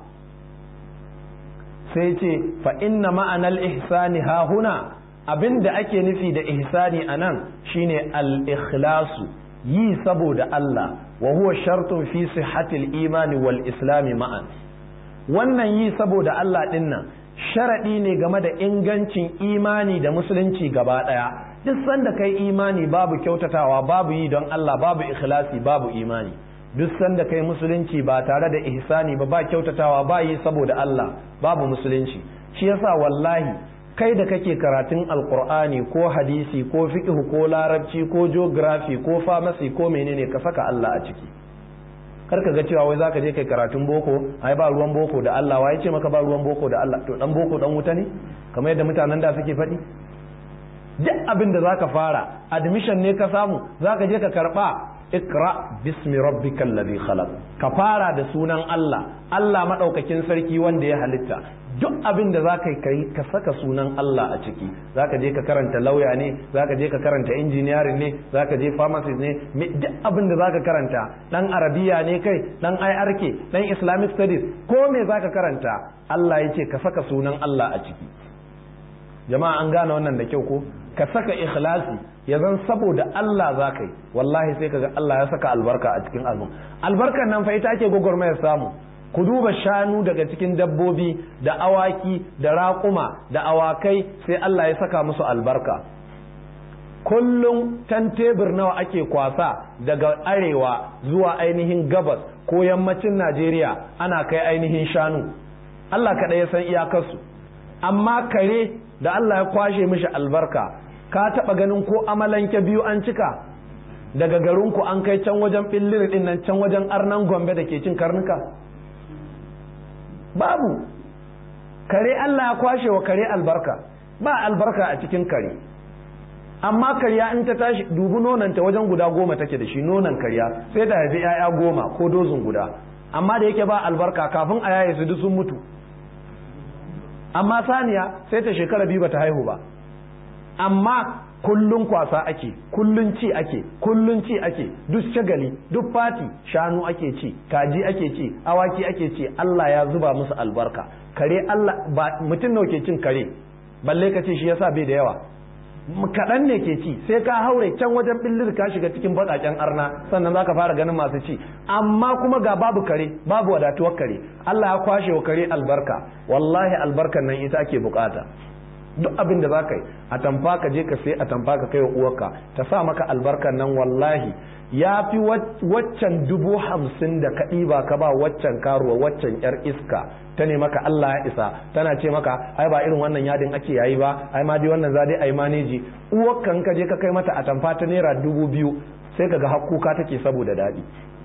sai ce fa inna ma'anal ihsani ha huna abinda ake nufi da ihsani anan shine al ikhlasu yi saboda Allah wa huwa shartun fi sihhatil imani wal islami ma'an wannan yi saboda Allah dinnan sharadi ne game da ingancin imani da musulunci gaba daya duk sanda kai imani babu kyautatawa babu yi don Allah babu ikhlasi babu imani duk sanda kai musulunci ba tare da ihsani ba ba kyautatawa ba yi saboda Allah babu musulunci shi yasa wallahi kai da kake karatun alkur'ani ko hadisi ko fiqh ko larabci ko geography ko pharmacy ko menene ka saka Allah a ciki karka ga cewa wai zaka je kai karatun boko ai ba ruwan boko da Allah wai ce maka ba ruwan boko da Allah to dan boko dan wuta ne kamar yadda mutanen da suke faɗi duk abin da zaka fara admission ne ka samu zaka je ka karba ikra bismi rabbikal ladhi khalaq ka fara da sunan Allah Allah madaukakin sarki wanda ya halitta duk abin da zaka yi ka saka sunan Allah a ciki zaka je ka karanta lauya ne zaka je ka karanta engineering ne zaka je pharmacist ne duk abin da zaka karanta dan arabiya ne kai dan IRK dan islamic studies ko me zaka karanta Allah ya ce ka saka sunan Allah a ciki jama'a an gane wannan da kyau ko ka saka ikhlasi ya zan saboda Allah za ka yi wallahi sai kaga Allah ya saka albarka a cikin album albarkar nan fa ita ake gwagwarmayar samu ku duba shanu daga cikin dabbobi da awaki da raƙuma da awakai sai Allah ya saka musu albarka kullum tan tebur nawa ake kwasa daga arewa zuwa ainihin gabas ko yammacin najeriya ana kai ainihin shanu allah kaɗai ya san iyakarsu amma kare da allah ya kwashe mishi albarka ka taɓa ganin ko amalanke biyu an cika daga garinku an kai can wajen ɓillir ɗin nan can wajen arnan gombe da ke cin karnuka babu kare allah ya kwashe wa kare albarka ba albarka a cikin kare amma karya in ta tashi dubu nonanta wajen guda goma take da shi nonan karya sai ta haifi 'ya'ya goma ko dozin guda amma da yake ba albarka kafin a yaye su duk sun mutu amma saniya sai ta shekara biyu bata haihu ba amma kullun kwasa ake kullun ci ake kullun ci ake duk shagali duk fati shanu ake ci kaji ake ci awaki ake ci Allah ya zuba musu albarka kare Allah ba mutum nawa ke cin kare balle ka ce shi yasa bai da yawa kaɗan ne ke ci sai ka haure can wajen billir ka shiga cikin baƙaƙen arna sannan za ka fara ganin masu ci amma kuma ga babu kare babu wadatuwar kare Allah ya kwashe wa kare albarka wallahi albarkan nan ita ake bukata duk abin da za ka yi a tamfa ka je ka sai a tamfa ka kai wa uwarka ta sa maka albarkan nan wallahi ya fi waccan dubu hamsin da ka ɗiba ka ba waccan karuwa waccan yar iska ta ne maka Allah ya isa tana ce maka ai ba irin wannan yadin ake yayi ba ai ma dai wannan za dai ai maneji uwarkan ka je ka kai mata a tamfa ta naira dubu biyu sai ka ga hakkuka take saboda daɗi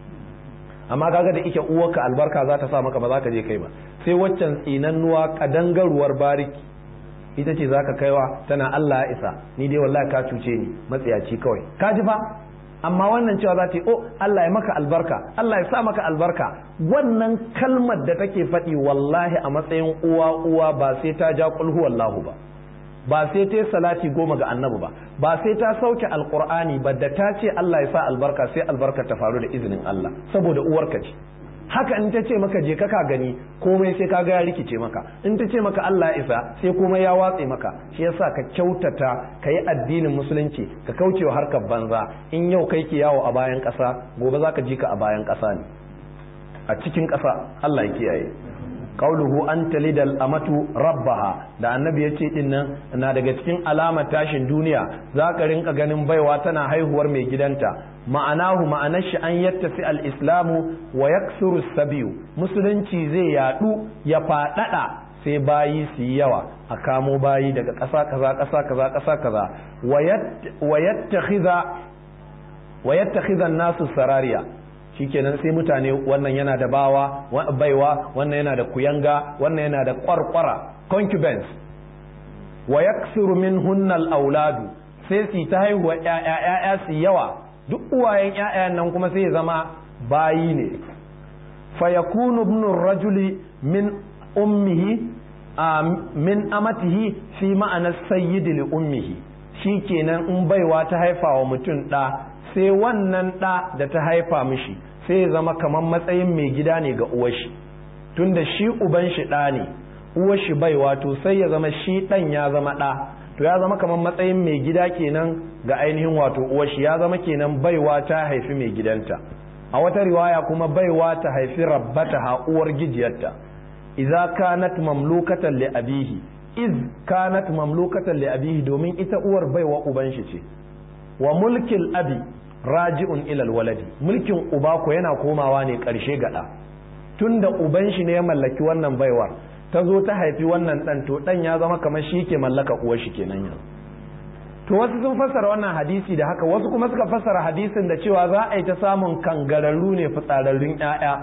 amma kaga da ike uwarka albarka za ta sa maka ba za ka je kai ba sai waccan tsinannuwa kadangaruwar bariki ita ce za ka kaiwa tana Allah ya isa ni dai wallahi ka cuce ni matsiyaci kawai ka ji fa amma wannan cewa za ta yi oh Allah ya maka albarka Allah ya sa maka albarka wannan kalmar da take faɗi wallahi a matsayin uwa uwa ba sai ta ja kulhu wallahu ba ba sai ta salati goma ga annabi ba ba sai ta sauke alqur'ani ba da ta ce Allah ya sa albarka sai albarka ta faru da izinin Allah saboda uwarka ce haka in ta ce maka je ka gani komai sai ka ga ya rikice maka in ta ce maka Allah isa sai komai ya watse maka shi yasa ka kyautata ka yi addinin musulunci ka kaucewa harkar banza in yau kai ke yawo a bayan ƙasa gobe za ka ji ka a bayan ƙasa ne a cikin ƙasa Allah ya kiyaye qauluhu an talidal amatu rabbaha da annabi ya ce din nan na daga cikin alamar tashin duniya za ka rinka ganin baiwa tana haihuwar mai gidanta ma'anahu ma'anar shi an yattafi al-islamu wa yaksuru sabiyu musulunci zai yadu ya fadada sai bayi su yi yawa a kamo bayi daga ƙasa kaza ƙasa kaza ƙasa kaza wa yattakhidha wa yattakhidha nasu sarariya shikenan sai mutane wannan yana da bawa baiwa wannan yana da kuyanga wannan yana da kwarkwara concubines wa yaksuru minhunna al-auladu sai su ta haihuwa ƴaƴa su yawa duk uwayen ƴaƴan nan kuma sai ya zama bayi ne fa yakunu ibnu rajuli min ummihi min amatihi fi ma'ana sayyidi li ummihi shikenan in baiwa ta haifa wa mutum ɗa sai wannan ɗa da ta haifa mishi sai ya zama kamar matsayin mai gida ne ga uwashi tunda shi uban shi ɗa ne uwashi baiwa to sai ya zama shi ɗan ya zama ɗa to ya zama kamar matsayin mai gida kenan ga ainihin wato uwashi ya zama kenan baiwa ta haifi mai gidanta a wata riwaya kuma baiwa ta haifi rabbata ha uwar gijiyarta idza kanat mamlukatan li abihi iz kanat mamlukatan li abihi domin ita uwar baiwa uban shi ce wa mulkil abi raji'un ilal waladi mulkin uba ko yana komawa ne karshe gada tunda uban shi ne ya mallaki wannan baiwar ta zo ta haifi wannan dan to dan ya zama kamar shi ke mallaka uwar shi kenan yanzu to wasu sun fassara wannan hadisi da haka wasu kuma suka fassara hadisin da cewa za a yi ta samun kangararru ne fitsararrun ƴaƴa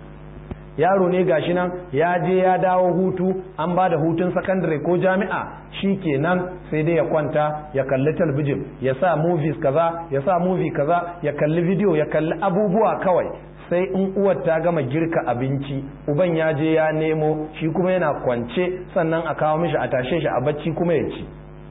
yaro ne gashi nan ya je ya dawo hutu an ba da hutun sakandare ko jami'a shi kenan sai dai ya kwanta ya kalli talbijin ya sa movies kaza ya sa movie kaza ya kalli video ya kalli abubuwa kawai sai in uwar ta gama girka abinci uban ya je ya nemo shi kuma yana kwance sannan a kawo mishi a tashe shi a bacci kuma ya ci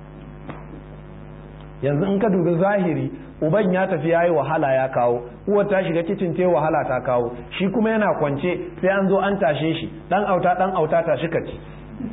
yanzu in ka dubi zahiri uban ya tafi yayi wahala ya kawo uwar ta shiga kicin ta wahala ta kawo shi kuma yana kwance sai an zo an tashe shi dan auta dan auta tashi ka ci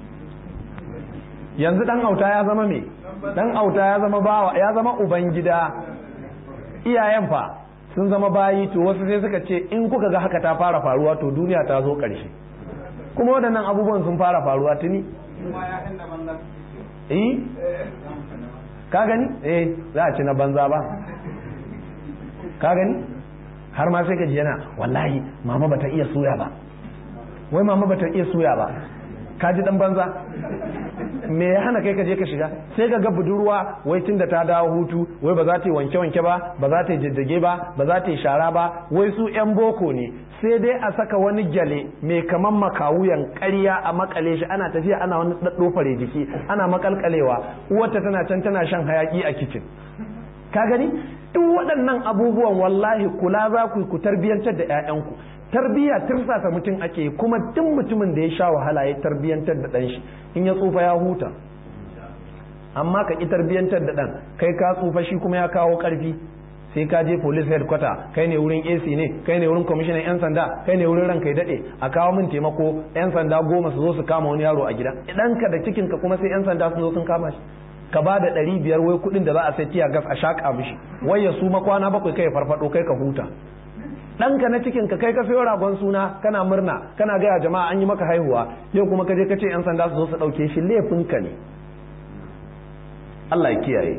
yanzu dan auta ya zama me dan auta ya zama bawa ya zama uban gida iyayen fa sun zama bayi to wasu sai suka ce in kuka ga haka ta fara faruwa to duniya ta zo ƙarshe kuma waɗannan abubuwan sun fara faruwa tuni eh ka gani eh za a ci na banza ba ka gani har ma sai ka ji yana wallahi mama bata iya suya ba wai mama bata iya suya ba ka ji dan banza me ya hana kai ka je ka shiga sai ka ga budurwa wai tun da ta dawo hutu wai ba za ta yi wanke wanke ba ba za ta yi jajjage ba ba za ta yi shara ba wai su yan boko ne sai dai a saka wani gyale mai kaman makawuyan ƙarya a makale shi ana tafiya ana wani daddofare jiki ana makalkalewa uwarta tana can tana shan hayaki a kicin ka gani duk waɗannan abubuwan wallahi kula za ku ku tarbiyyantar da 'ya'yanku tarbiyya tirsasa mutum ake kuma duk mutumin da ya sha wahala ya tarbiyyantar da ɗan shi in ya tsufa ya huta amma ka ki tarbiyyantar da ɗan kai ka tsufa shi kuma ya kawo ƙarfi sai ka je police headquarter kai ne wurin AC ne kai ne wurin commissioner yan sanda kai ne wurin ranka ya dade a kawo min taimako yan sanda goma su zo su kama wani yaro a gida idan ka da cikin ka kuma sai yan sanda sun zo sun kama shi ka ba da ɗari biyar wai kuɗin da za a sai tiya gas a shaƙa mishi wai ya su makwana bakwai kai farfaɗo kai ka huta ɗanka na cikin ka kai ka sayo ragon suna kana murna kana gaya jama'a an yi maka haihuwa yau kuma ka je ka ce yan sanda su zo su ɗauke shi laifinka ne Allah ya kiyaye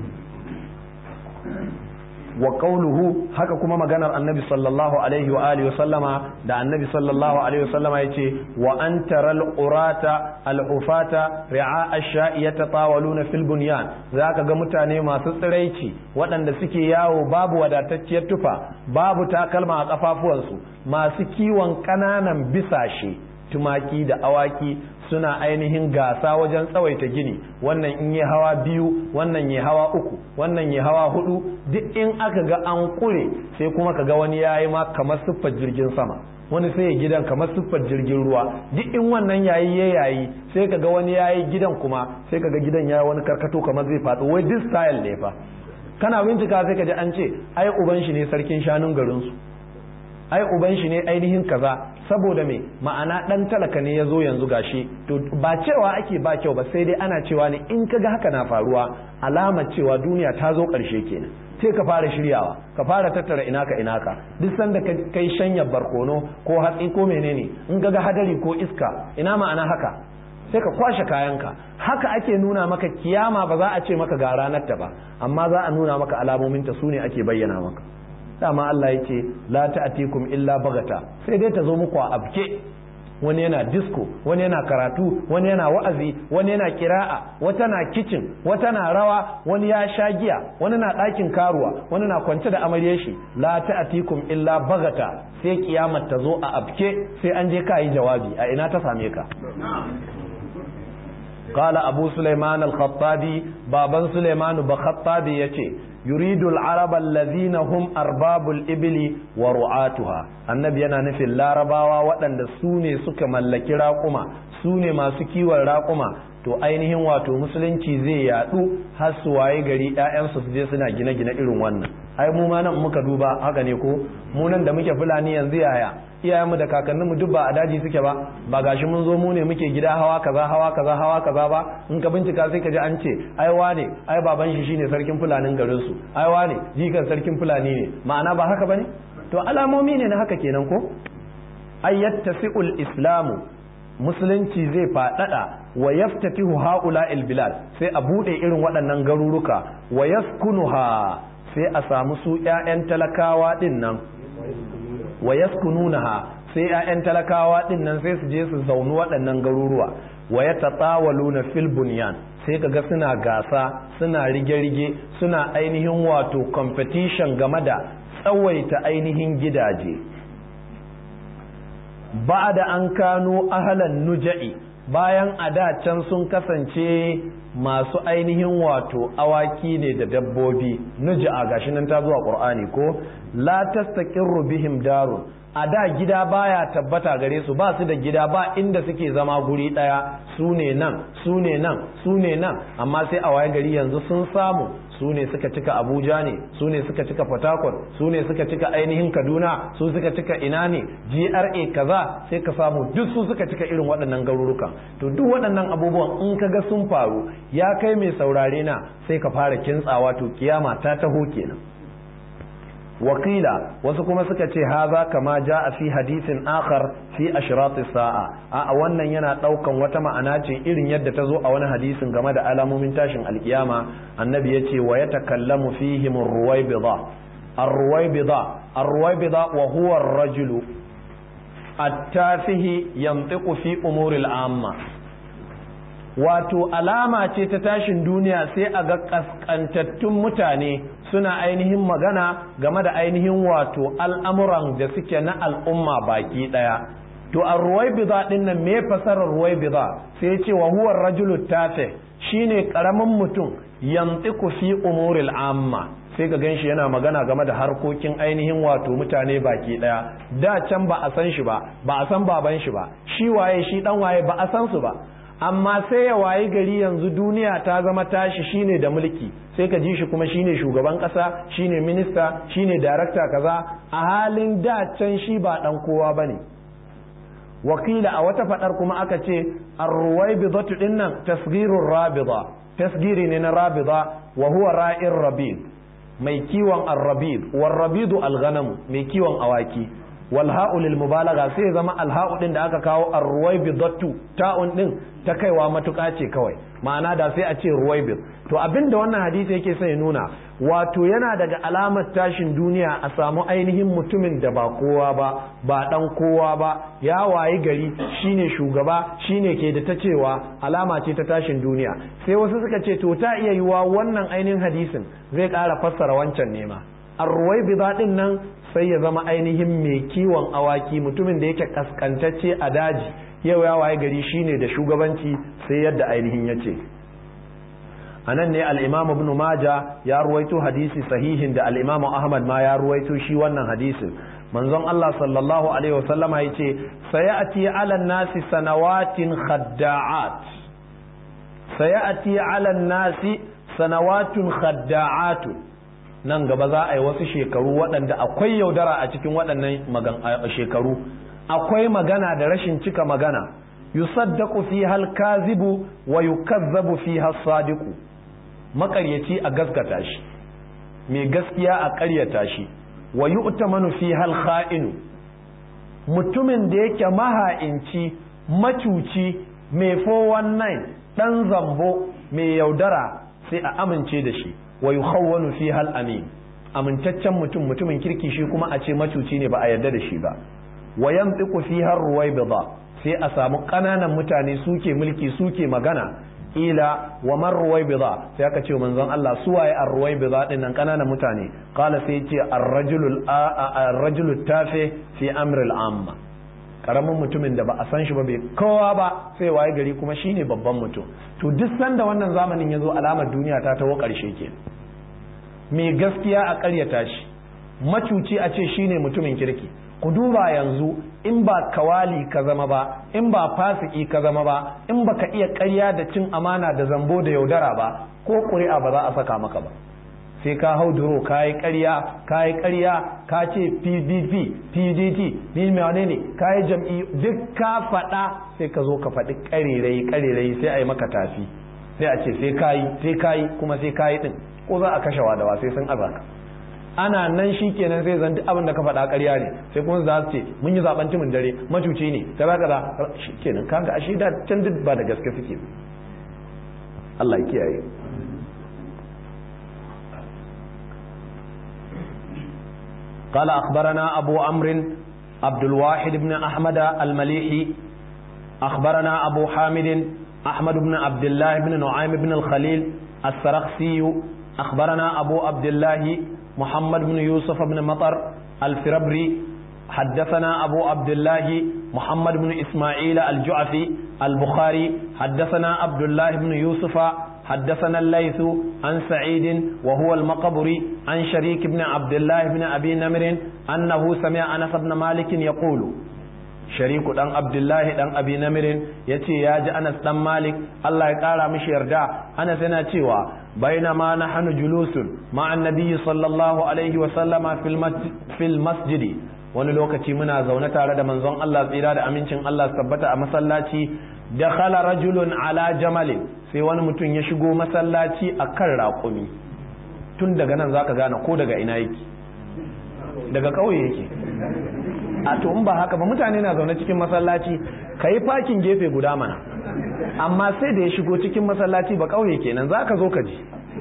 wa qawluhu haka kuma maganar annabi sallallahu alaihi wa alihi wa sallama da annabi sallallahu alaihi wa sallama yace wa antaral qurata al ufata ri'a ash-sha'i yatatawaluna fil bunyan zaka ga mutane masu tsiraici waɗanda suke yawo babu wadatacciyar tufa babu takalma a kafafuwansu masu kiwon ƙananan bisashe tumaki da awaki suna ainihin gasa wajen tsawaita gini wannan in yi hawa biyu wannan yi hawa uku wannan yi hawa hudu duk in aka ga an kure sai kuma ka ga wani yayi ma kamar siffar jirgin sama wani sai ya gidan kamar siffar jirgin ruwa duk in wannan yayi ya yayi sai ka ga wani yayi gidan kuma sai ka ga gidan ya wani karkato kamar zai faɗo wai this style ne fa kana bincika sai ka ji an ce ai uban shi ne sarkin shanun garinsu ai uban shi ne ainihin kaza saboda me ma'ana dan talaka ne ya zo yanzu gashi to ba cewa ake ba kyau ba sai dai ana cewa ne in kaga haka na faruwa alamar cewa duniya ta zo karshe kenan sai ka fara shiryawa ka fara tattara ina ka ina ka duk sanda kai shanya barkono ko hatsi ko menene in kaga hadari ko iska ina ma'ana haka sai ka kwashe kayanka haka ake nuna maka kiyama ba za a ce maka ga ranar ta ba amma za a nuna maka alamominta su ne ake bayyana maka dama Allah yake la ta'tikum illa bagata sai dai ta zo muku a abke wani yana disco wani yana karatu wani yana wa'azi wani yana kira'a wata na kitchen wata na rawa wani ya sha giya wani na ɗakin karuwa wani na kwance da amaryar shi la ta'tikum illa bagata sai kiyamar ta zo a abke sai an je ka yi jawabi a ina ta same ka قال أبو سليمان الخطابي بابا سليمان بخطابي يتي يريد العرب الذين هم أرباب الإبل ورعاتها النبي أنا نفي اللارباوا وأن سوني سك ملكي راقما سوني ما سكي والراقما to ainihin wato musulunci zai yadu har su waye gari ƴaƴansu su je suna gine-gine irin wannan ai mu ma nan muka duba haka ne ko mu nan da muke fulani yanzu yaya iyayenmu da kakanninmu duk ba a daji suke ba ba gashi mun zo mu ne muke gida hawa kaza hawa kaza hawa kaza ba in ka bincika sai ka ji an ce ai wane ai baban shi shine sarkin fulanin garin su ai wane jikan sarkin fulani ne ma'ana ba haka bane to alamomi ne na haka kenan ko ayyattasi'ul islamu musulunci zai faɗaɗa wa yaftatihu haula bilad sai a buɗe irin waɗannan garuruka wa yaskunuha sai a samu su ƴaƴan talakawa ɗin nan wa yaskununaha sai ƴaƴan talakawa ɗin nan sai su je su zauni waɗannan garuruwa wa yatatawaluna fil bunyan sai kaga suna gasa suna rige-rige suna ainihin wato competition game da tsawaita ainihin gidaje ba da an kano ahalan nuja'i bayan a da can sun kasance masu ainihin wato awaki ne da dabbobi nuja'a gashi nan ta zuwa qur'ani ko la tastaqirru bihim darun a da gida baya tabbata gare su ba su da gida ba inda suke zama guri daya su ne nan su ne nan su ne nan amma sai a waye gari yanzu sun samu su ne suka cika abuja ne su ne suka cika fatakon su ne suka cika ainihin kaduna su suka cika ina ne gra kaza sai ka samu duk su suka cika irin waɗannan garurukan to duk waɗannan abubuwan in ka ga sun faru ya kai mai saurare na sai ka fara kintsawa to kiyama ta taho kenan wakila wasu kuma suka ce haza kama ja a fi hadisin akhar fi ashrati sa'a a wannan yana daukan wata ma'ana ce irin yadda ta zo a wani hadisin game da alamomin tashin alkiyama annabi ya ce wa yatakallamu fihim ar-ruwaybida ar-ruwaybida ar-ruwaybida wa huwa ar-rajulu at-tafihi yantiqu fi umuril amma wato alama ce ta tashin duniya sai a ga kaskantattun mutane suna ainihin magana game da ainihin wato al'amuran da suke na al'umma baki ɗaya to a ruwai biza ɗin nan me fasarar ruwai biza sai ce wa huwa rajulu tafe shine karamin mutum yantiku fi umuril amma sai ka ganshi yana magana game da harkokin ainihin wato mutane baki ɗaya da can ba a san shi ba ba a san baban shi ba shi waye shi dan waye ba a san su ba amma sai ya wayi gari yanzu duniya ta zama tashi shine da mulki sai ka ji shi kuma shine shugaban kasa shine minista shine darakta kaza a halin da can shi ba dan kowa bane wakila a wata fadar kuma aka ce ar-ruwaybidatu dinnan tasghirur rabida tasgiri ne na rabida wa huwa ra'ir rabid mai kiwon ar-rabid war rabidu al-ghanam mai kiwon awaki wal ha'u lil mubalagha sai zama al ha'u din da aka kawo ar ruwaybidatu ta'un din ta kaiwa matuƙa ce kawai ma'ana da sai a ce ruwaybid to abinda wannan hadisi yake sai nuna wato yana daga alamar tashin duniya a samu ainihin mutumin da ba kowa ba ba dan kowa ba ya wayi gari shine shugaba shine ke da ta cewa alama ce ta tashin duniya sai wasu suka ce to ta iya yiwa wannan ainihin hadisin zai ƙara fassara wancan nema ar-ruwaybida din nan sai ya zama ainihin mai kiwon awaki mutumin da yake kaskantacce a daji yau ya waye gari shine da shugabanci sai yadda ainihin ya ce a nan ne al'imamu ibn maja ya ruwaito hadisi sahihin da al'imamu ahmad ma ya ruwaito shi wannan hadisin manzon Allah sallallahu alaihi wasallama ya ce sayati ala nasi sanawatin khadda'at sayati ala nasi sanawatun khadda'atun nan gaba za a yi wasu shekaru waɗanda akwai yaudara a cikin waɗannan shekaru akwai magana da rashin cika magana yusaddaqu fi hal kazibu wa yukazzabu fi sadiqu makaryaci a gaskata shi mai gaskiya a ƙaryata shi wa yu'tamanu fi hal kha'inu mutumin da yake maha'inci macuci mai 419 dan zambo mai yaudara sai a amince da shi wa yukhawwanu fi hal amin amintaccen mutum mutumin kirki shi kuma a ce macuci ne ba a yarda da shi ba wa yantiqu fi har ruwaybida sai a samu kananan mutane suke mulki suke magana ila wa man ruwaybida sai aka ce manzon Allah su waye ar ruwaybida din nan kananan mutane qala sai ce ar-rajulul ar-rajulu tafi fi amri al-amma karamin mutumin da ba a san shi ba bai kowa ba sai waye gari kuma shine babban mutum to duk sanda wannan zamanin ya zo alamar duniya ta tawo karshe ke mai gaskiya a ƙaryata shi macuci a ce shine mutumin kirki ku duba yanzu in ba kawali ka zama ba in ba fasiki ka zama ba in baka iya ƙarya da cin amana da zambo da yaudara ba ko ƙuri'a ba za a saka maka ba sai ka hau duro ka yi ƙarya ka yi ƙarya ka ce pdp pdt ni wane ne ka yi jam'i duk ka faɗa sai ka zo ka faɗi ƙarirai ƙarirai sai a yi maka tafi sai a ce sai ka yi sai ka yi kuma sai ka yi ɗin ko za a kashe wadawa sai sun azaka ana nan shi kenan sai zan duk abin da ka faɗa ƙarya ne sai kuma za su ce mun yi zaɓen timin dare macuci ne kaza kaza shi kenan kaga ashe da can duk ba da gaske suke Allah ya kiyaye قال أخبرنا أبو عمرو عبد الواحد بن أحمد المليحي أخبرنا أبو حامد أحمد بن عبد الله بن نعيم بن الخليل السرخسي أخبرنا أبو عبد الله محمد بن يوسف بن مطر الفربري حدثنا أبو عبد الله محمد بن إسماعيل الجعفي البخاري حدثنا عبد الله بن يوسف حدثنا الليث عن سعيد وهو المقبري عن شريك بن عبد الله بن أبي نمر أنه سمع أنس بن مالك يقول شريك دان عبد الله دان أبي نمر يتي يا أنس دان مالك الله يقال مش يرجع أنس أنا تيوا بينما نحن جلوس مع النبي صلى الله عليه وسلم في المسجد, في المسجد wani lokaci muna zaune tare da manzon Allah tsira da amincin Allah tabbata a masallaci da khala rajulun ala jamalin sai wani mutum ya shigo masallaci a kan raƙumi tun daga nan zaka gane ko daga ina yake daga ƙauye yake a to in ba haka ba mutane na zaune cikin masallaci ka yi fakin gefe guda mana amma sai da ya shigo cikin masallaci ba ƙauye kenan za ka zo ka ji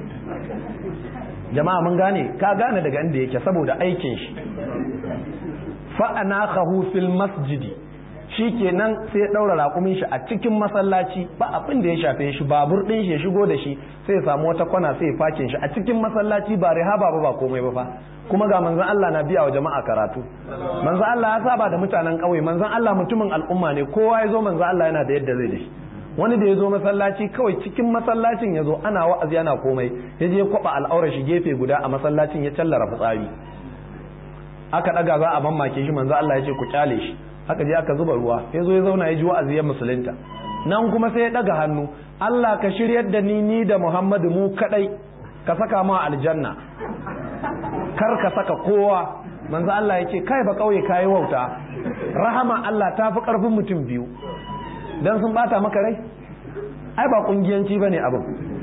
jama'a mun gane ka gane daga inda yake saboda aikin shi fa'ana fil masjidi shi kenan sai ya ɗaura raƙumin shi a cikin masallaci ba abin da ya shafe shi babur ɗin shi ya shigo da shi sai ya samu wata kwana sai ya fakin shi a cikin masallaci ba rihaba ba ba komai ba fa kuma ga manzon Allah na biya wa jama'a karatu manzon Allah ya saba da mutanen ƙauye manzon Allah mutumin al'umma ne kowa ya zo manzon Allah yana da yadda zai da shi wani da ya zo masallaci kawai cikin masallacin ya zo ana wa'azi yana komai ya je kwaba al'aurar shi gefe guda a masallacin ya tallara fitsari aka daga za a mamake shi manzo Allah ya ce ku kyale shi aka je aka zuba ruwa ya zo ya zauna ya ji wa'azi ya musulunta nan kuma sai ya daga hannu Allah ka shiryar da ni ni da Muhammadu mu kadai ka saka mu aljanna kar ka saka kowa manzo Allah ya ce kai ba kauye kai wauta rahama Allah ta fi karfin mutum biyu dan sun bata maka rai ai ba kungiyanci bane abin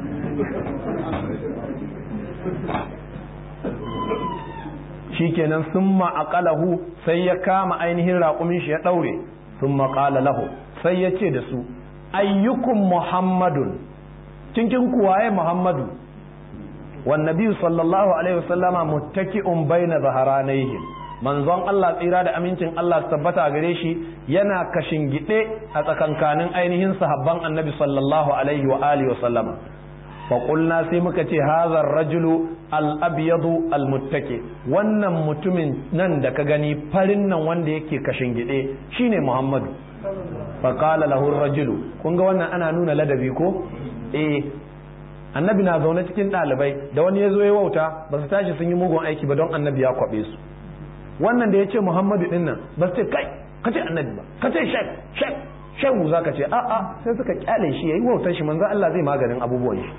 shikenan summa aqalahu sai ya kama ainihin raƙumin shi ya daure summa qala lahu sai ya ce da su ayyukum muhammadun cikin kuwaye muhammadu wan nabiyyu sallallahu alaihi wasallama muttaki'un baina zaharanayhim manzon Allah tsira da amincin Allah su tabbata gare shi yana kashin gide a tsakankanin ainihin sahabban annabi sallallahu alaihi wa alihi wasallama faƙulna sai muka ce hazar rajulu al-abyadu al-muttaki wannan mutumin nan da ka gani farin nan wanda yake kashin gide shine muhammadu faƙala lahu rajulu kun ga wannan ana nuna ladabi ko eh annabi na zaune cikin ɗalibai da wani ya zo ya wauta ba su tashi sun yi mugun aiki ba don annabi ya kwaɓe su wannan da ya ce muhammadu ɗin nan ba su ce kai ka ce annabi ba ka ce shek shek shehu za ka ce a'a sai suka kyale shi ya yi wautar shi manzo Allah zai maganin abubuwan shi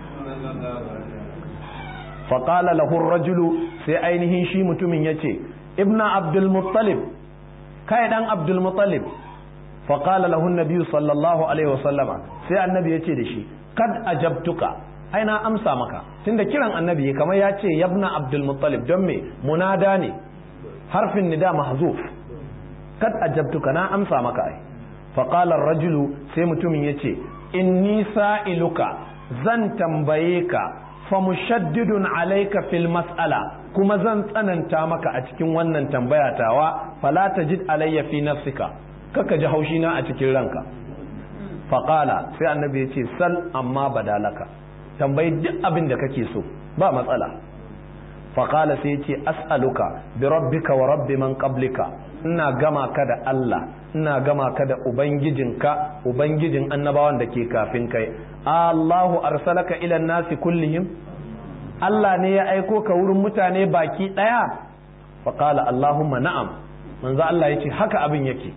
faƙala lahur rajulu sai ainihin shi mutumin ya ce ibna abdulmuttalib kai dan abdulmuttalib faƙala lahun nabiyu sallallahu alaihi wasallama sai annabi ya ce da shi kad ajabtuka ai na amsa maka tunda kiran annabi kamar ya ce yabna abdulmuttalib don me munada ne harfin nida mahzuf kad ajabtuka na amsa maka ai faƙalar rajulu sai mutumin ya ce inni sa'iluka zan tambaye ka fa mushaddidun alaika fil mas'ala kuma zan tsananta maka a cikin wannan tambaya tawa fala tajid alayya fi nafsika kaka ji haushi na a cikin ranka faqala sai annabi ya ce sal amma badalaka tambayi duk abin da kake so ba matsala faqala sai ya ce as'aluka bi rabbika wa rabbi man qablika ina gama ka da Allah ina gama ka da ubangijinka ubangijin annabawan da ke kafin kai Allahu arsalaka ila nasi kullihim Allah ne ya aiko ka wurin mutane baki daya faqala Allahumma na'am manzo Allah yace haka abin yake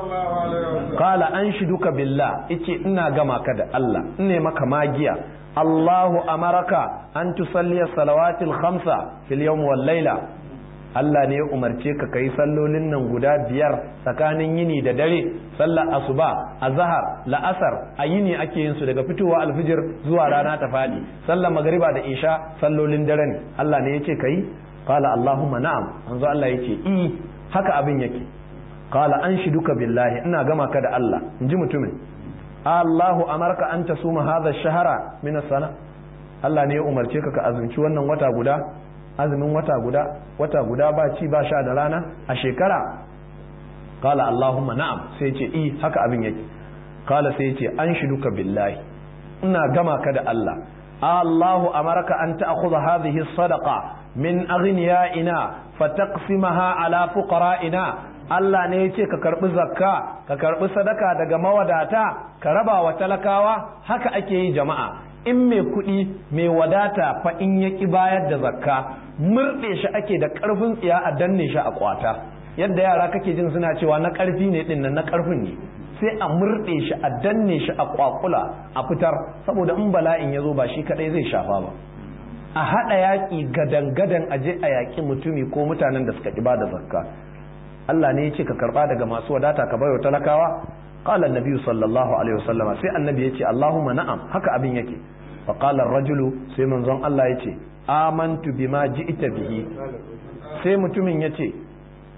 qala anshiduka billah yace ina gama ka da Allah ine maka magiya Allahu amaraka an tusalli salawatil khamsa fil yawm wal layla Allah ne ya umarce ka kai sallolin nan guda biyar tsakanin yini da dare sallar asuba azhar la'asar a yini ake yin su daga fitowa alfijir zuwa rana ta fadi sallar magariba da isha sallolin dare ne Allah ne yace kai qala allahumma na'am manzo Allah yace i haka abin yake qala anshiduka billahi ina gama ka da Allah inji mutumin Allahu amarka an tasuma hadha shahara min sana Allah ne ya umarce ka ka azumci wannan wata guda azumin wata guda wata guda ba ci ba sha da rana a shekara kala Allahumma na'am sai ce i haka abin yake kala sai ce an shiduka billahi ina gama ka da Allah Allahu amarka an ta'khudha hadhihi sadaqa min aghniyaina fataqsimaha ala fuqara'ina Allah ne ya ce ka karbi zakka ka karbi sadaka daga mawadata ka raba wa talakawa haka ake yi jama'a in mai kuɗi mai wadata fa in ya ƙi bayar da zakka murɗe shi ake da ƙarfin tsiya a danne shi a kwata yadda yara kake jin suna cewa na ƙarfi ne ɗin nan na ƙarfin ne sai a murɗe shi a danne shi a kwakula a fitar saboda in bala'in ya zo ba shi kaɗai zai shafa ba a haɗa yaƙi gadan-gadan a je a yaƙi mutumi ko mutanen da suka ƙi ba da zakka Allah ne ya ce ka karɓa daga masu wadata ka bayo talakawa قال النبي صلى الله عليه وسلم سي النبي يتي اللهم نعم haka abin yake فقال الرجل sai manzon Allah yace amantu bima ji'ta bihi sai mutumin yace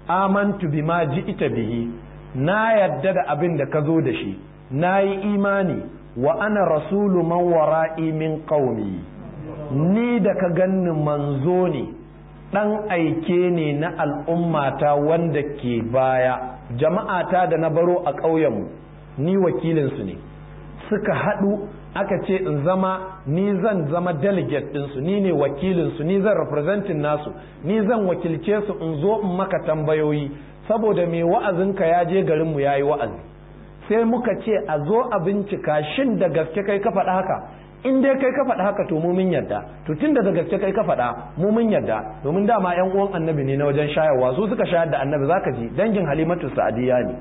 amantu bima ji'ita bihi na yadda da abin da ka zo da shi na yi imani wa ana rasulu man wara'i min qaumi ni da ka ganni manzo ne dan aike ne na al'ummata wanda ke baya jama'ata da na baro a ƙauyenmu ni wakilinsu ne suka haɗu aka ce in zama ni zan zama delegate ɗinsu ni ne wakilinsu ni zan representing nasu ni zan wakilce su in zo in maka tambayoyi saboda mai wa'azinka ya je garinmu ya yi wa'azi sai muka ce a zo a bincika shin da gaske kai ka faɗa haka in dai kai ka faɗa haka to mu mun yarda to tun da gaske kai ka faɗa mu mun yarda domin dama yan uwan annabi ne na wajen shayarwa su suka shayar da annabi zaka ji dangin halimatu sa'adiya ne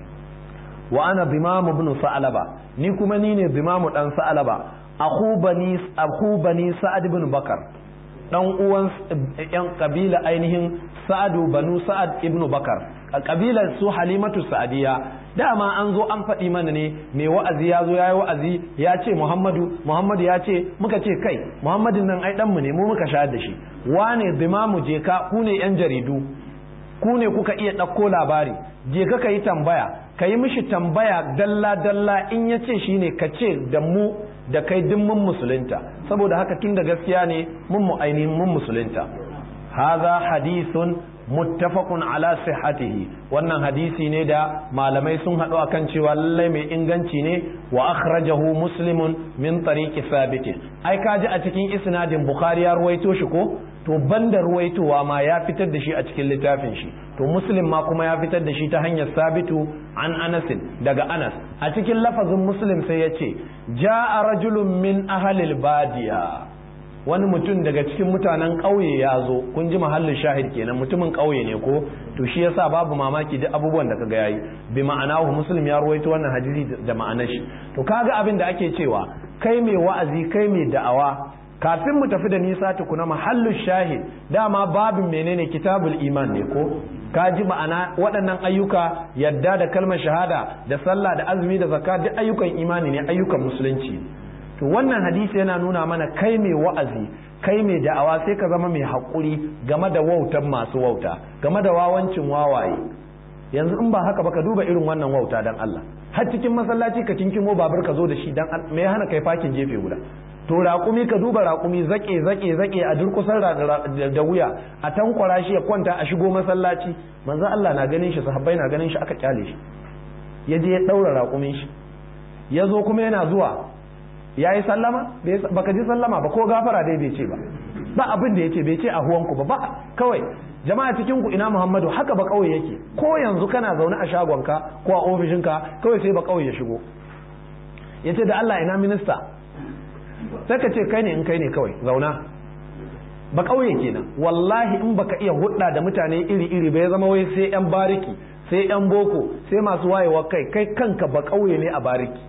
wa ana bimamu ibn sa'alaba ni kuma ni ne bimamu dan sa'alaba akhu bani akhu bani sa'ad ibn bakar dan uwan yan kabila ainihin sa'adu banu sa'ad ibn bakar a kabilar su halimatu sa'adiya dama an zo an faɗi mana ne mai wa'azi ya zo ya yi wa'azi ya ce muhammadu muhammadu ya ce muka ce kai muhammadin nan ai ɗanmu ne mu muka shayar da shi wane bimamu je ka ku ne yan jaridu ku ne kuka iya ɗauko labari je ka yi tambaya ka yi mishi tambaya dalla dalla in ya ce shi ne ka ce da mu da kai duk mun musulunta saboda haka tun da gaskiya ne mun mu ainihin mun musulunta haza hadisun muttafaqun ala sihhatihi wannan hadisi ne da malamai sun haɗu akan cewa lallai mai inganci ne wa akhrajahu muslimun min tariqi sabit ai kaji a cikin isnadin bukhari ya ruwaito shi ko to banda ruwaitowa ma ya fitar da shi a cikin littafin shi to muslim ma kuma ya fitar da shi ta hanyar sabitu an anasin daga anas a cikin lafazin muslim sai ya ce ja'a rajulun min ahlil badiya wani mutum daga cikin mutanen ƙauye ya zo kun ji mahallin shahid kenan mutumin ƙauye ne ko to shi yasa babu mamaki duk abubuwan da kaga yayi bi ma'anahu muslim ya ruwaito wannan hadisi da ma'anar shi to kaga abin da ake cewa kai mai wa'azi kai mai da'awa kafin mu tafi da nisa tukuna mahallin shahid dama babin menene kitabul iman ne ko ka ji ma'ana waɗannan ayyuka yadda da kalmar shahada da sallah da azumi da zakka duk ayyukan imani ne ayyukan musulunci to wannan hadisi yana nuna mana kai mai wa'azi kai mai da'awa sai ka zama mai haƙuri game da wautan masu wauta game da wawancin wawaye yanzu in ba haka ba ka duba irin wannan wauta dan Allah har cikin masallaci ka kinkimo babur ka zo da shi dan me hana kai fakin gefe guda to raƙumi ka duba raƙumi zaƙe zaƙe zaƙe a durƙusar da wuya a tankwara shi ya kwanta a shigo masallaci manzo Allah na ganin shi sahabbai na ganin shi aka kyale shi ya je ya ɗaura raƙumin shi ya zo kuma yana zuwa ya yi sallama baka ji sallama ba ko gafara dai bai ce ba ba abin da ya ce bai ce a huwanku ba ba kawai jama'a cikin ku ina muhammadu haka ba kawai yake ko yanzu kana zaune a shagonka ko a ofishinka kawai sai ba kawai ya shigo ya ce da allah ina minista sai ka ce kai ne in kai ne kawai zauna ba kauye kenan wallahi in baka iya hudda da mutane iri iri ba ya zama wai sai yan bariki sai yan boko sai masu wayewa kai kai kanka ba kauye ne a bariki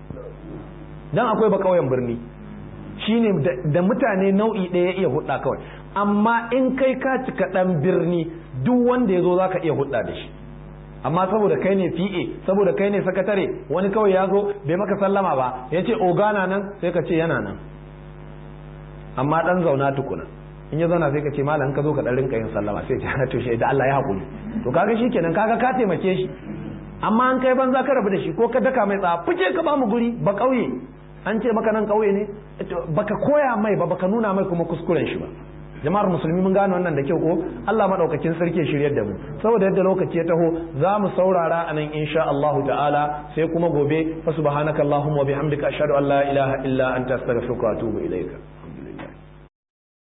dan akwai ba kauyen birni shine da mutane nau'i ɗaya iya hudda kawai amma in kai ka cika dan birni duk wanda ya zo za ka iya hudda da shi amma saboda kai ne PA saboda kai ne sakatare wani kawai ya zo bai maka sallama ba ya ce ogana nan sai ka ce yana nan amma dan zauna tukuna in ya zauna sai ka ce malam ka zo ka dan rinka yin sallama sai ce to shi da Allah ya hakuri to kaga shikenan kaga ka taimake shi amma an kai banza ka rabu da shi ko ka daka mai tsaya fice ka ba mu guri ba kauye an ce maka nan kauye ne baka koya mai ba baka nuna mai kuma kuskuren shi ba jama'ar musulmi mun gane wannan da kyau ko Allah madaukakin sarki ya shiryar da mu saboda yadda lokaci ya taho za mu saurara anan insha Allah ta'ala sai kuma gobe fa subhanakallahumma wa bihamdika ashhadu an la ilaha illa anta astaghfiruka wa atubu ilaika